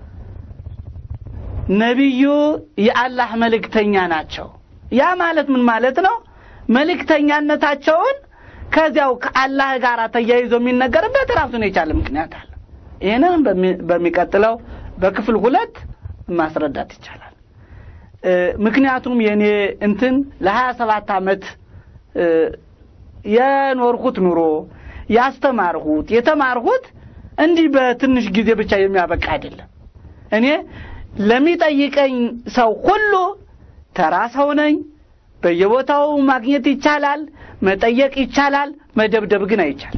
ነቢዩ የአላህ መልእክተኛ ናቸው። ያ ማለት ምን ማለት ነው? መልእክተኛነታቸውን ከዚያው ከአላህ ጋር ተያይዞ የሚነገርበት ራሱን የቻለ ምክንያት አለ። ይህንን በሚቀጥለው በክፍል ሁለት ማስረዳት ይቻላል። ምክንያቱም የእኔ እንትን ለሀያ ሰባት ዓመት የኖርኩት ኑሮ ያስተማርሁት የተማርሁት እንዲህ በትንሽ ጊዜ ብቻ የሚያበቃ አይደለም። እኔ ለሚጠይቀኝ ሰው ሁሉ ተራ ሰው ነኝ። በየቦታው ማግኘት ይቻላል፣ መጠየቅ ይቻላል፣ መደብደብ ግን አይቻልም።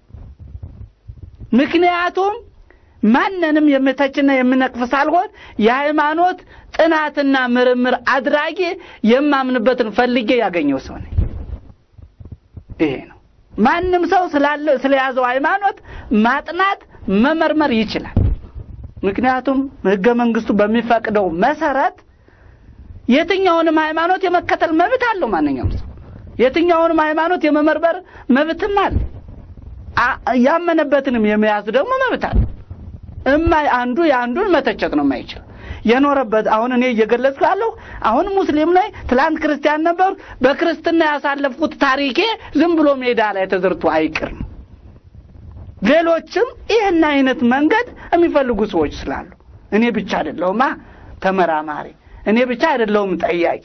ምክንያቱም ማንንም የምተችና የምነቅፍ ሳልሆን የሃይማኖት ጥናትና ምርምር አድራጊ የማምንበትን ፈልጌ ያገኘው ሰው ነኝ። ይሄ ነው። ማንም ሰው ስላለ ስለያዘው ሃይማኖት ማጥናት መመርመር ይችላል። ምክንያቱም ሕገ መንግስቱ በሚፈቅደው መሰረት የትኛውንም ሃይማኖት የመከተል መብት አለው። ማንኛውም ሰው የትኛውንም ሃይማኖት የመመርመር መብትም አለ። ያመነበትንም የመያዝ ደግሞ መብት አለ። እማ አንዱ የአንዱን መተቸት ነው የማይችል የኖረበት አሁን እኔ እየገለጽኩ ያለሁ አሁን ሙስሊም ላይ ትላንት ክርስቲያን ነበሩ። በክርስትና ያሳለፍኩት ታሪኬ ዝም ብሎ ሜዳ ላይ ተዘርቶ አይቅርም። ሌሎችም ይህን አይነት መንገድ የሚፈልጉ ሰዎች ስላሉ እኔ ብቻ አይደለሁማ ተመራማሪ፣ እኔ ብቻ አይደለሁም ጠያቂ።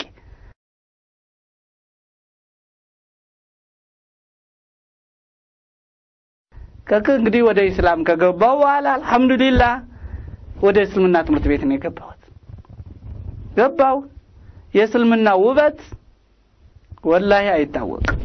ከክ እንግዲህ ወደ ኢስላም ከገባው በኋላ አልሐምዱሊላህ ወደ እስልምና ትምህርት ቤት ነው የገባሁት። ገባው የእስልምና ውበት ወላሂ አይታወቅም።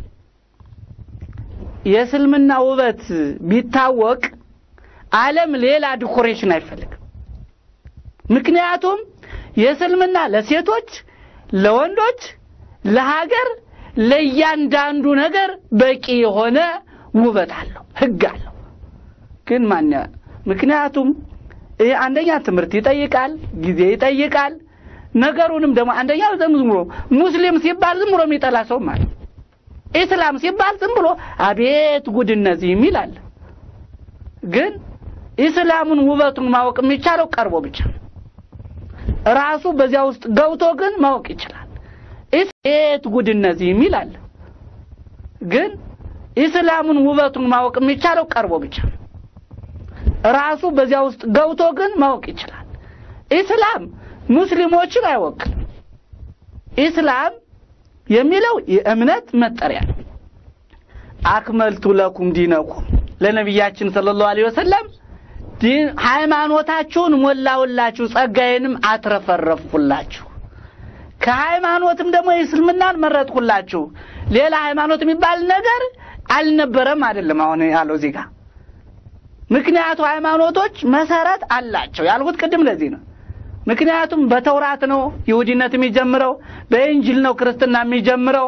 የእስልምና ውበት ቢታወቅ ዓለም ሌላ ዲኮሬሽን አይፈልግም። ምክንያቱም የእስልምና ለሴቶች፣ ለወንዶች፣ ለሀገር፣ ለእያንዳንዱ ነገር በቂ የሆነ ውበት አለው፣ ህግ አለው። ግን ማን ምክንያቱም ይሄ አንደኛ ትምህርት ይጠይቃል፣ ጊዜ ይጠይቃል። ነገሩንም ደግሞ አንደኛ ዝም ብሎ ሙስሊም ሲባል ዝም ብሎ የሚጠላ ሰው ማለት ኢስላም ሲባል ዝም ብሎ አቤት ጉድ እነዚህ የሚል አለ። ግን ኢስላሙን ውበቱን ማወቅ የሚቻለው ቀርቦ ብቻ ነው። ራሱ በዚያ ውስጥ ገብቶ ግን ማወቅ ይችላል። አቤት ጉድ እነዚህ የሚል አለ። ግን ኢስላሙን ውበቱን ማወቅ የሚቻለው ቀርቦ ብቻ ነው። ራሱ በዚያ ውስጥ ገብቶ ግን ማወቅ ይችላል። ኢስላም ሙስሊሞችን አይወክልም። ኢስላም የሚለው የእምነት መጠሪያ ነው። አክመልቱ ለኩም ዲነኩም ለነቢያችን ሰለላሁ ዐለይሂ ወሰለም ዲን ሃይማኖታችሁን ሞላውላችሁ፣ ጸጋዬንም አትረፈረፍኩላችሁ። ከሃይማኖትም ደግሞ የእስልምናን መረጥኩላችሁ። ሌላ ሃይማኖት የሚባል ነገር አልነበረም አይደለም አሁን ያለው እዚህ ጋር ምክንያቱ ሃይማኖቶች መሰረት አላቸው ያልሁት ቅድም ለዚህ ነው። ምክንያቱም በተውራት ነው ይሁዲነት የሚጀምረው፣ በኢንጅል ነው ክርስትና የሚጀምረው፣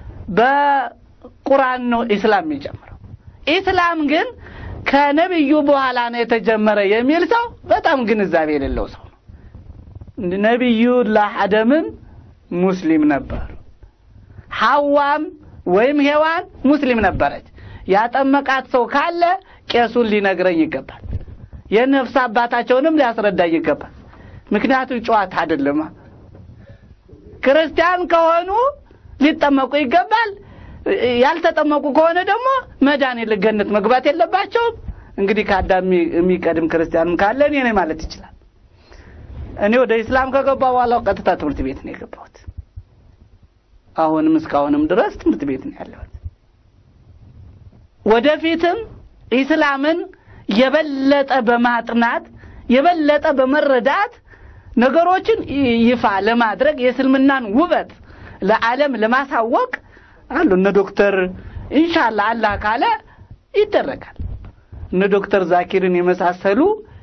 በቁርአን ነው ኢስላም የሚጀምረው። ኢስላም ግን ከነቢዩ በኋላ ነው የተጀመረ የሚል ሰው በጣም ግንዛቤ የሌለው ሰው ነው። ነቢዩላህ አደምም ሙስሊም ነበሩ። ሐዋም ወይም ሔዋን ሙስሊም ነበረች። ያጠመቃት ሰው ካለ ቄሱን ሊነግረኝ ይገባል። የነፍስ አባታቸውንም ሊያስረዳኝ ይገባል። ምክንያቱም ጨዋታ አይደለማ። ክርስቲያን ከሆኑ ሊጠመቁ ይገባል። ያልተጠመቁ ከሆነ ደግሞ መዳን ገነት መግባት የለባቸውም። እንግዲህ ከአዳም የሚቀድም ክርስቲያንም ካለ እኔ ነኝ ማለት ይችላል። እኔ ወደ ኢስላም ከገባ በኋላ ቀጥታ ትምህርት ቤት ነው የገባሁት። አሁንም እስካሁንም ድረስ ትምህርት ቤት ነው ያለሁት። ወደፊትም ኢስላምን የበለጠ በማጥናት የበለጠ በመረዳት ነገሮችን ይፋ ለማድረግ የእስልምናን ውበት ለዓለም ለማሳወቅ አሉ እነ ዶክተር ኢንሻአላህ አላህ ካለ ይደረጋል። እነ ዶክተር ዛኪርን የመሳሰሉ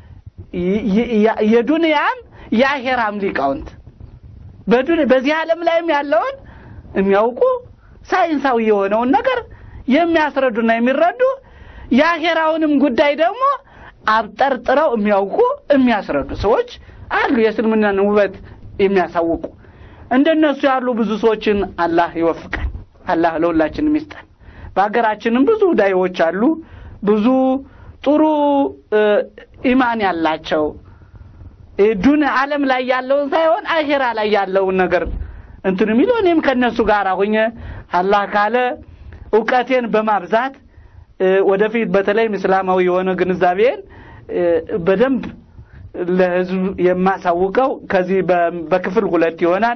የዱንያም የአሄራም ሊቃውንት በዚህ ዓለም ላይም ያለውን የሚያውቁ ሳይንሳዊ የሆነውን ነገር የሚያስረዱና የሚረዱ የአኼራውንም ጉዳይ ደግሞ አብጠርጥረው የሚያውቁ የሚያስረዱ ሰዎች አሉ። የእስልምናን ውበት የሚያሳውቁ እንደነሱ ያሉ ብዙ ሰዎችን አላህ ይወፍቀን። አላህ ለሁላችንም ይስጠን። በሀገራችንም ብዙ ዳይዎች አሉ። ብዙ ጥሩ ኢማን ያላቸው ዱን ዓለም ላይ ያለውን ሳይሆን አኼራ ላይ ያለውን ነገር እንትን የሚለው እኔም ከእነሱ ጋር ሆኜ አላህ ካለ እውቀቴን በማብዛት ወደፊት በተለይም እስላማዊ የሆነ ግንዛቤን በደንብ ለሕዝብ የማሳውቀው ከዚህ በክፍል ሁለት ይሆናል።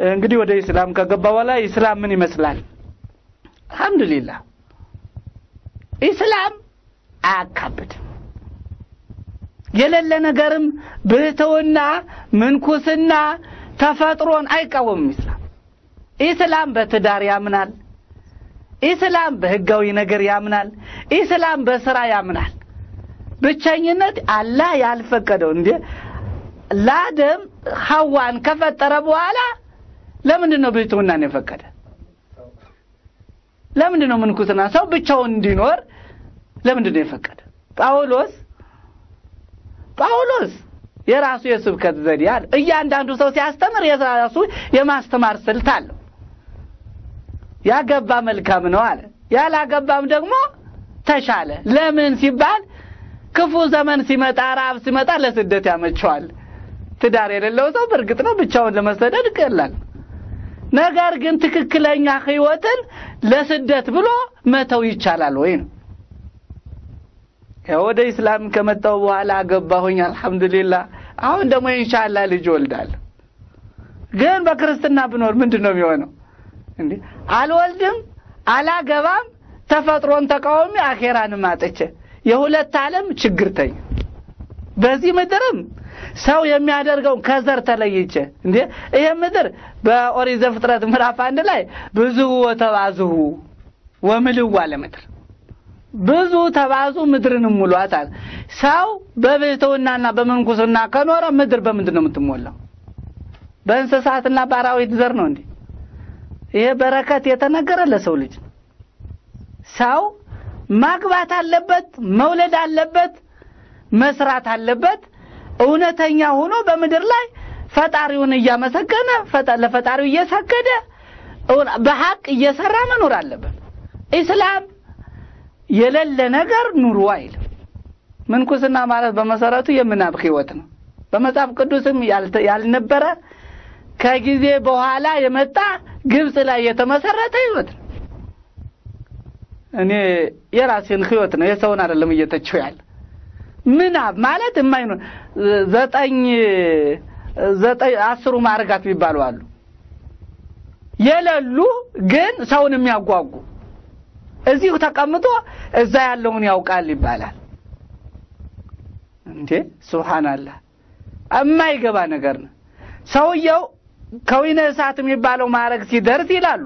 እንግዲህ ወደ ኢስላም ከገባ በኋላ ኢስላም ምን ይመስላል? አልሐምዱሊላህ ኢስላም አያካብድም። የሌለ ነገርም ብህትውና፣ ምንኩስና፣ ተፈጥሮን አይቃወምም። ኢስላም ኢስላም በትዳር ያምናል። ኢስላም በህጋዊ ነገር ያምናል። ኢስላም በስራ ያምናል። ብቸኝነት አላህ ያልፈቀደው እንዴ ለአደም ሐዋን ከፈጠረ በኋላ ለምንድን ነው ብህትውናን የፈቀደ? ለምንድን ነው ምንኩስና ሰው ብቻውን እንዲኖር ለምንድን ነው የፈቀደ? ጳውሎስ ጳውሎስ የራሱ የስብከት ዘዴ አለ። እያንዳንዱ ሰው ሲያስተምር የራሱ የማስተማር ስልት አለው። ያገባ መልካም ነው አለ። ያላገባም ደግሞ ተሻለ። ለምን ሲባል ክፉ ዘመን ሲመጣ፣ ረሃብ ሲመጣ ለስደት ያመቸዋል። ትዳር የሌለው ሰው በእርግጥ ነው ብቻውን ለመሰደድ ይቀላል። ነገር ግን ትክክለኛ ህይወትን ለስደት ብሎ መተው ይቻላል ወይ ነው። ወደ ኢስላም ከመጣው በኋላ አገባሁኝ፣ አልሐምዱሊላህ። አሁን ደግሞ ኢንሻአላህ ልጅ ወልዳለሁ። ግን በክርስትና ብኖር ምንድን ነው የሚሆነው? እንዴ አልወልድም፣ አላገባም፣ ተፈጥሮን ተቃዋሚ አኼራንም አጥቼ የሁለት ዓለም ችግርተኛ በዚህ ምድርም ሰው የሚያደርገውን ከዘር ተለይቼ እንዴ ይሄ ምድር በኦሪት ዘፍጥረት ምዕራፍ አንድ ላይ ብዙ ወተባዝሁ ወምልዋ ለምድር ብዙ ተባዙ ምድርንም ሙሏት አለ። ሰው በብህትውናና በምንኩስና ከኖረ ምድር በምንድን ነው የምትሞላው? በእንስሳትና በአራዊት ዘር ነው እንዴ? ይሄ በረከት የተነገረ ለሰው ልጅ ነው። ሰው ማግባት አለበት፣ መውለድ አለበት፣ መስራት አለበት። እውነተኛ ሆኖ በምድር ላይ ፈጣሪውን እያመሰገነ ለፈጣሪው እየሰገደ በሀቅ እየሰራ መኖር አለበት። ኢስላም የሌለ ነገር ኑሩ አይልም። ምንኩስና ማለት በመሰረቱ የምናብ ህይወት ነው። በመጽሐፍ ቅዱስም ያልነበረ ከጊዜ በኋላ የመጣ ግብጽ ላይ የተመሰረተ ህይወት ነው። እኔ የራሴን ህይወት ነው የሰውን አይደለም እየተቸው ያለ ምናብ ማለት የማይኖር ዘጠኝ ዘጠኝ አስሩ ማዕርጋት የሚባሉ አሉ የሌሉ ግን ሰውን የሚያጓጉ እዚሁ ተቀምጦ እዛ ያለውን ያውቃል ይባላል። እንዴ ሱብሃንአላህ የማይገባ ነገር ነው። ሰውየው ከዊነ እሳት የሚባለው ማዕረግ ሲደርስ ይላሉ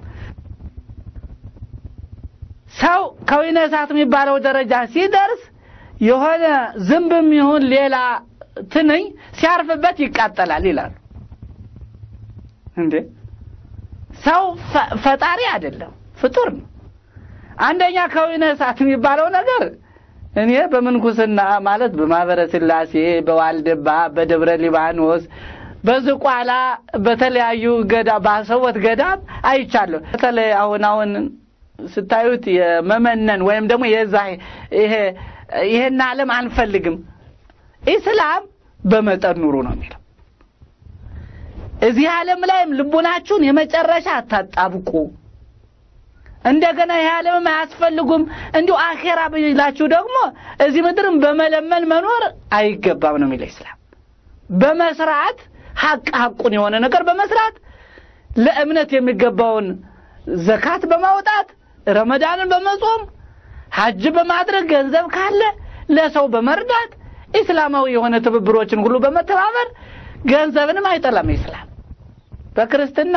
ሰው ከዊነ እሳት የሚባለው ደረጃ ሲደርስ የሆነ ዝንብም ይሁን ሌላ ትንኝ ሲያርፍበት ይቃጠላል ይላሉ። እንዴ ሰው ፈጣሪ አይደለም ፍጡር ነው። አንደኛ ከዊነ እሳት የሚባለው ነገር እኔ በምንኩስና ማለት በማህበረ ስላሴ፣ በዋልድባ፣ በደብረ ሊባኖስ፣ በዝቋላ በተለያዩ ገዳ ባሰወት ገዳም አይቻለሁ። በተለይ አሁን አሁን ስታዩት የመመነን ወይም ደግሞ የዛ ይሄ ይሄን ዓለም አንፈልግም። ኢስላም በመጠን ኑሩ ነው የሚለው። እዚህ ዓለም ላይም ልቡናችሁን የመጨረሻ አታጣብቁ። እንደገና ይሄ ዓለምም አያስፈልጉም እንዲሁ አኼራ ብላችሁ ደግሞ እዚህ ምድርም በመለመን መኖር አይገባም ነው የሚለው ኢስላም። በመስራት ሀቅ ሀቁን የሆነ ነገር በመስራት ለእምነት የሚገባውን ዘካት በማውጣት ረመዳንን በመጾም ሀጅ በማድረግ ገንዘብ ካለ ለሰው በመርዳት ኢስላማዊ የሆነ ትብብሮችን ሁሉ በመተባበር ገንዘብንም አይጠላም ኢስላም። በክርስትና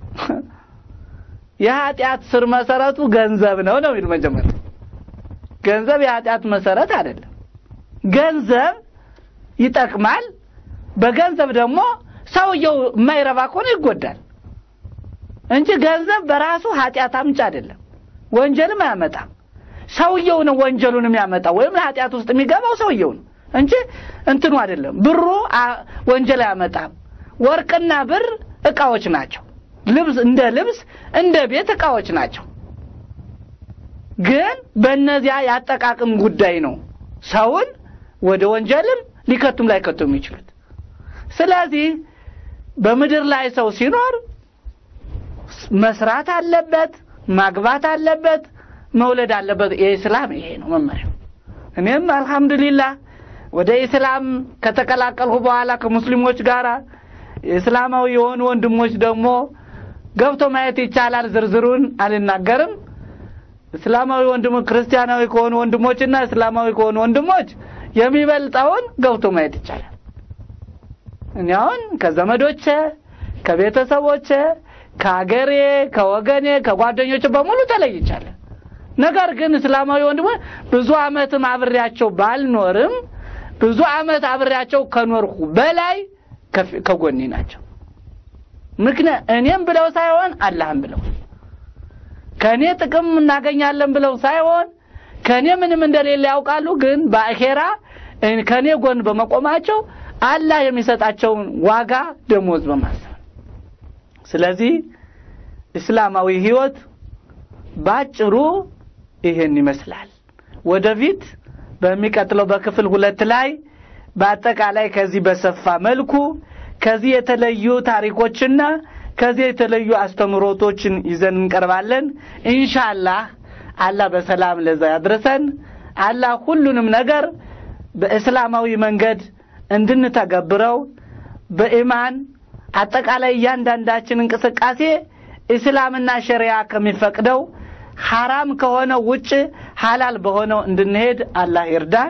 የኃጢአት ስር መሰረቱ ገንዘብ ነው ነው የሚል መጀመሪያ ገንዘብ የኃጢአት መሰረት አይደለም። ገንዘብ ይጠቅማል። በገንዘብ ደግሞ ሰውየው የማይረባ ከሆነ ይጎዳል እንጂ ገንዘብ በራሱ ኃጢአት አምጭ አይደለም። ወንጀልም አያመጣም። ሰውየው ነው ወንጀሉን የሚያመጣው ወይም ለኃጢአት ውስጥ የሚገባው ሰውየው ነው እንጂ እንትኑ አይደለም። ብሩ ወንጀል አያመጣም። ወርቅና ብር እቃዎች ናቸው። ልብስ እንደ ልብስ እንደ ቤት እቃዎች ናቸው። ግን በእነዚያ ያጠቃቅም ጉዳይ ነው ሰውን ወደ ወንጀልም ሊከቱም ላይከቱ የሚችሉት። ስለዚህ በምድር ላይ ሰው ሲኖር መስራት አለበት፣ ማግባት አለበት፣ መውለድ አለበት። የኢስላም ይሄ ነው መመሪያው። እኔም አልሐምዱሊላህ ወደ ኢስላም ከተቀላቀልሁ በኋላ ከሙስሊሞች ጋር እስላማዊ የሆኑ ወንድሞች ደግሞ ገብቶ ማየት ይቻላል። ዝርዝሩን አልናገርም። እስላማዊ ወንድሞ ክርስቲያናዊ ከሆኑ ወንድሞችና እስላማዊ ከሆኑ ወንድሞች የሚበልጠውን ገብቶ ማየት ይቻላል። እኔ አሁን ከዘመዶቼ፣ ከቤተሰቦቼ፣ ከሀገሬ፣ ከወገኔ፣ ከጓደኞቼ በሙሉ ተለይቻለሁ። ነገር ግን እስላማዊ ወንድሞች ብዙ ዓመትም አብሬያቸው ባልኖርም ብዙ ዓመት አብሬያቸው ከኖርኩ በላይ ከፊ- ከጎኔ ናቸው። ምክንያት እኔም ብለው ሳይሆን አላህም ብለው ከእኔ ጥቅም እናገኛለን ብለው ሳይሆን ከእኔ ምንም እንደሌለ ያውቃሉ። ግን በአኼራ እኔ- ከእኔ ጎን በመቆማቸው አላህ የሚሰጣቸውን ዋጋ ደሞዝ በማሰብ ስለዚህ እስላማዊ ህይወት ባጭሩ ይህን ይመስላል። ወደፊት በሚቀጥለው በክፍል ሁለት ላይ በአጠቃላይ ከዚህ በሰፋ መልኩ ከዚህ የተለዩ ታሪኮችና ከዚህ የተለዩ አስተምሮቶችን ይዘን እንቀርባለን። ኢንሻአላህ አላህ በሰላም ለዛ ያድርሰን። አላህ ሁሉንም ነገር በእስላማዊ መንገድ እንድንተገብረው በኢማን አጠቃላይ እያንዳንዳችን እንቅስቃሴ እስላምና ሸሪያ ከሚፈቅደው ሐራም ከሆነው ውጭ ሐላል በሆነው እንድንሄድ አላህ ይርዳን።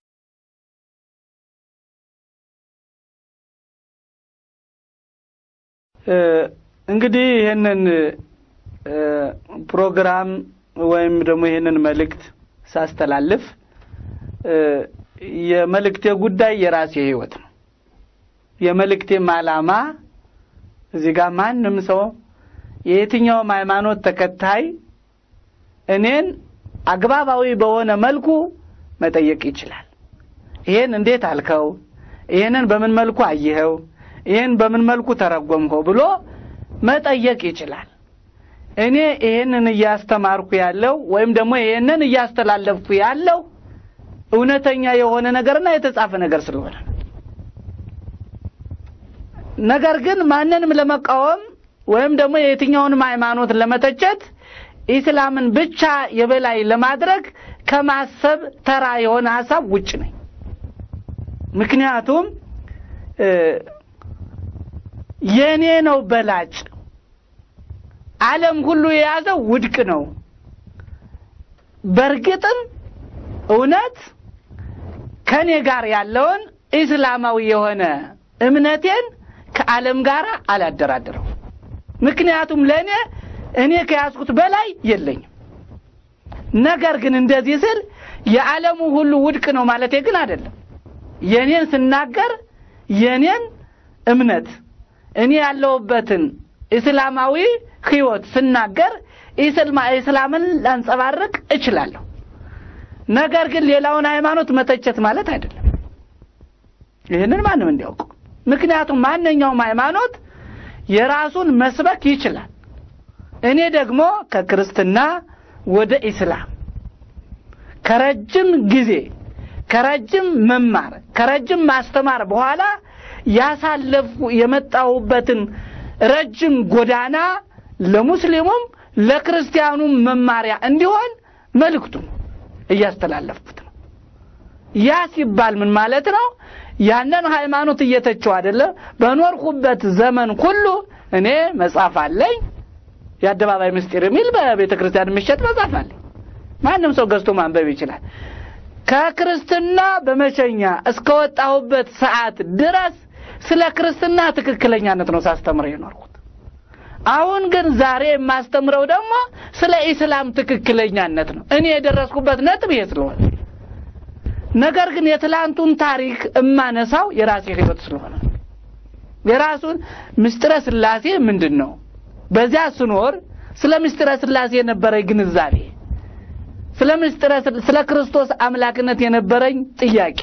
እ፣ እንግዲህ ይህንን እ፣ ፕሮግራም ወይም ደግሞ ይህንን መልእክት ሳስተላልፍ እ፣ የመልእክቴ ጉዳይ የራሴ ህይወት ነው። የመልእክቴም ዓላማ እዚህ ጋር ማንም ሰው የየትኛውም ሃይማኖት ተከታይ እኔን አግባባዊ በሆነ መልኩ መጠየቅ ይችላል። ይሄን እንዴት አልከው? ይሄንን በምን መልኩ አየኸው? ይሄን በምን መልኩ ተረጎምከው ብሎ መጠየቅ ይችላል። እኔ ይሄንን እያስተማርኩ ያለው ወይም ደግሞ ይሄንን እያስተላለፍኩ ያለው እውነተኛ የሆነ ነገርና የተጻፈ ነገር ስለሆነ ነው። ነገር ግን ማንንም ለመቃወም ወይም ደግሞ የየትኛውንም ሃይማኖት ለመተቸት ኢስላምን ብቻ የበላይ ለማድረግ ከማሰብ ተራ የሆነ ሀሳብ ውጭ ነኝ። ምክንያቱም እ፣ የኔ ነው በላጭ ዓለም ሁሉ የያዘው ውድቅ ነው። በእርግጥም እውነት ከኔ ጋር ያለውን ኢስላማዊ የሆነ እምነቴን ከዓለም ጋር አላደራድረው። ምክንያቱም ለእኔ እኔ ከያዝኩት በላይ የለኝም። ነገር ግን እንደዚህ ስል የዓለሙ ሁሉ ውድቅ ነው ማለቴ ግን አይደለም። የኔን ስናገር የኔን እምነት እኔ ያለሁበትን እስላማዊ ህይወት ስናገር ኢስልማ- እስላምን ላንጸባርቅ እችላለሁ። ነገር ግን ሌላውን ሃይማኖት መተቸት ማለት አይደለም። ይህንን ማንም እንዲያውቁ። ምክንያቱም ማንኛውም ሃይማኖት የራሱን መስበክ ይችላል። እኔ ደግሞ ከክርስትና ወደ ኢስላም ከረጅም ጊዜ ከረጅም መማር ከረጅም ማስተማር በኋላ ያሳለፉ የመጣሁበትን ረጅም ጎዳና ለሙስሊሙም ለክርስቲያኑም መማሪያ እንዲሆን መልእክቱን እያስተላለፍኩት ነው። ያ ሲባል ምን ማለት ነው? ያንን ሃይማኖት እየተቸው አይደለም። በኖርኩበት ዘመን ሁሉ እኔ መጽሐፍ አለኝ። የአደባባይ ምስጢር የሚል በቤተ ክርስቲያን የሚሸጥ መጽሐፍ አለኝ። ማንም ሰው ገዝቶ ማንበብ ይችላል። ከክርስትና በመሸኛ እስከወጣሁበት ሰዓት ድረስ ስለ ክርስትና ትክክለኛነት ነው ሳስተምረው የኖርኩት። አሁን ግን ዛሬ የማስተምረው ደግሞ ስለ ኢስላም ትክክለኛነት ነው። እኔ የደረስኩበት ነጥብ ይሄ ስለሆነ ነገር ግን የትላንቱን ታሪክ እማነሳው የራሴ ህይወት ስለሆነ ነው። የራሱን ምስጢረ ስላሴ ምንድን ነው? በዚያ ስኖር ስለ ምስጢረ ስላሴ የነበረኝ ግንዛቤ፣ ስለ ምስጢረ ስለ ክርስቶስ አምላክነት የነበረኝ ጥያቄ፣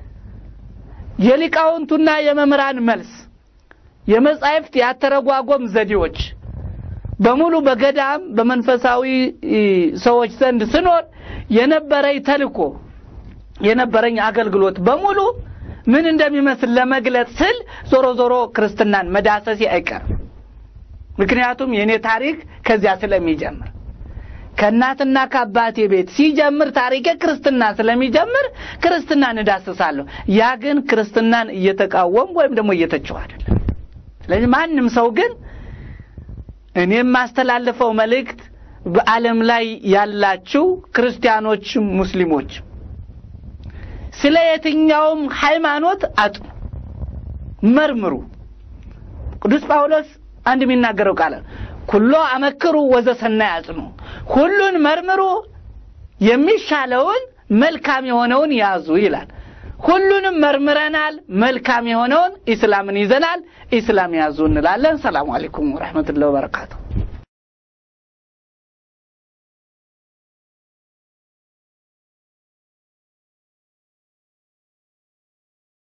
የሊቃውንቱና የመምህራን መልስ፣ የመጻሕፍት ያተረጓጎም ዘዴዎች በሙሉ በገዳም በመንፈሳዊ ሰዎች ዘንድ ስኖር የነበረኝ ተልኮ የነበረኝ አገልግሎት በሙሉ ምን እንደሚመስል ለመግለጽ ስል ዞሮ ዞሮ ክርስትናን መዳሰሴ አይቀርም። ምክንያቱም የእኔ ታሪክ ከዚያ ስለሚጀምር ከእናትና ከአባቴ ቤት ሲጀምር ታሪኬ ክርስትና ስለሚጀምር ክርስትናን እዳስሳለሁ። ያ ግን ክርስትናን እየተቃወም ወይም ደግሞ እየተቸው አይደለም። ስለዚህ ማንም ሰው ግን እኔ የማስተላልፈው መልእክት በዓለም ላይ ያላችሁ ክርስቲያኖችም ሙስሊሞች ስለ የትኛውም ሃይማኖት አጥኑ፣ መርምሩ። ቅዱስ ጳውሎስ አንድ የሚናገረው ቃል ኩሎ አመክሩ ወዘሰናይ አጽኑ፣ ሁሉን መርምሩ፣ የሚሻለውን መልካም የሆነውን ያዙ ይላል። ሁሉንም መርምረናል። መልካም የሆነውን ኢስላምን ይዘናል። ኢስላም ያዙ እንላለን። ሰላሙ አለይኩም ወረሕመቱላሂ ወበረካቱ።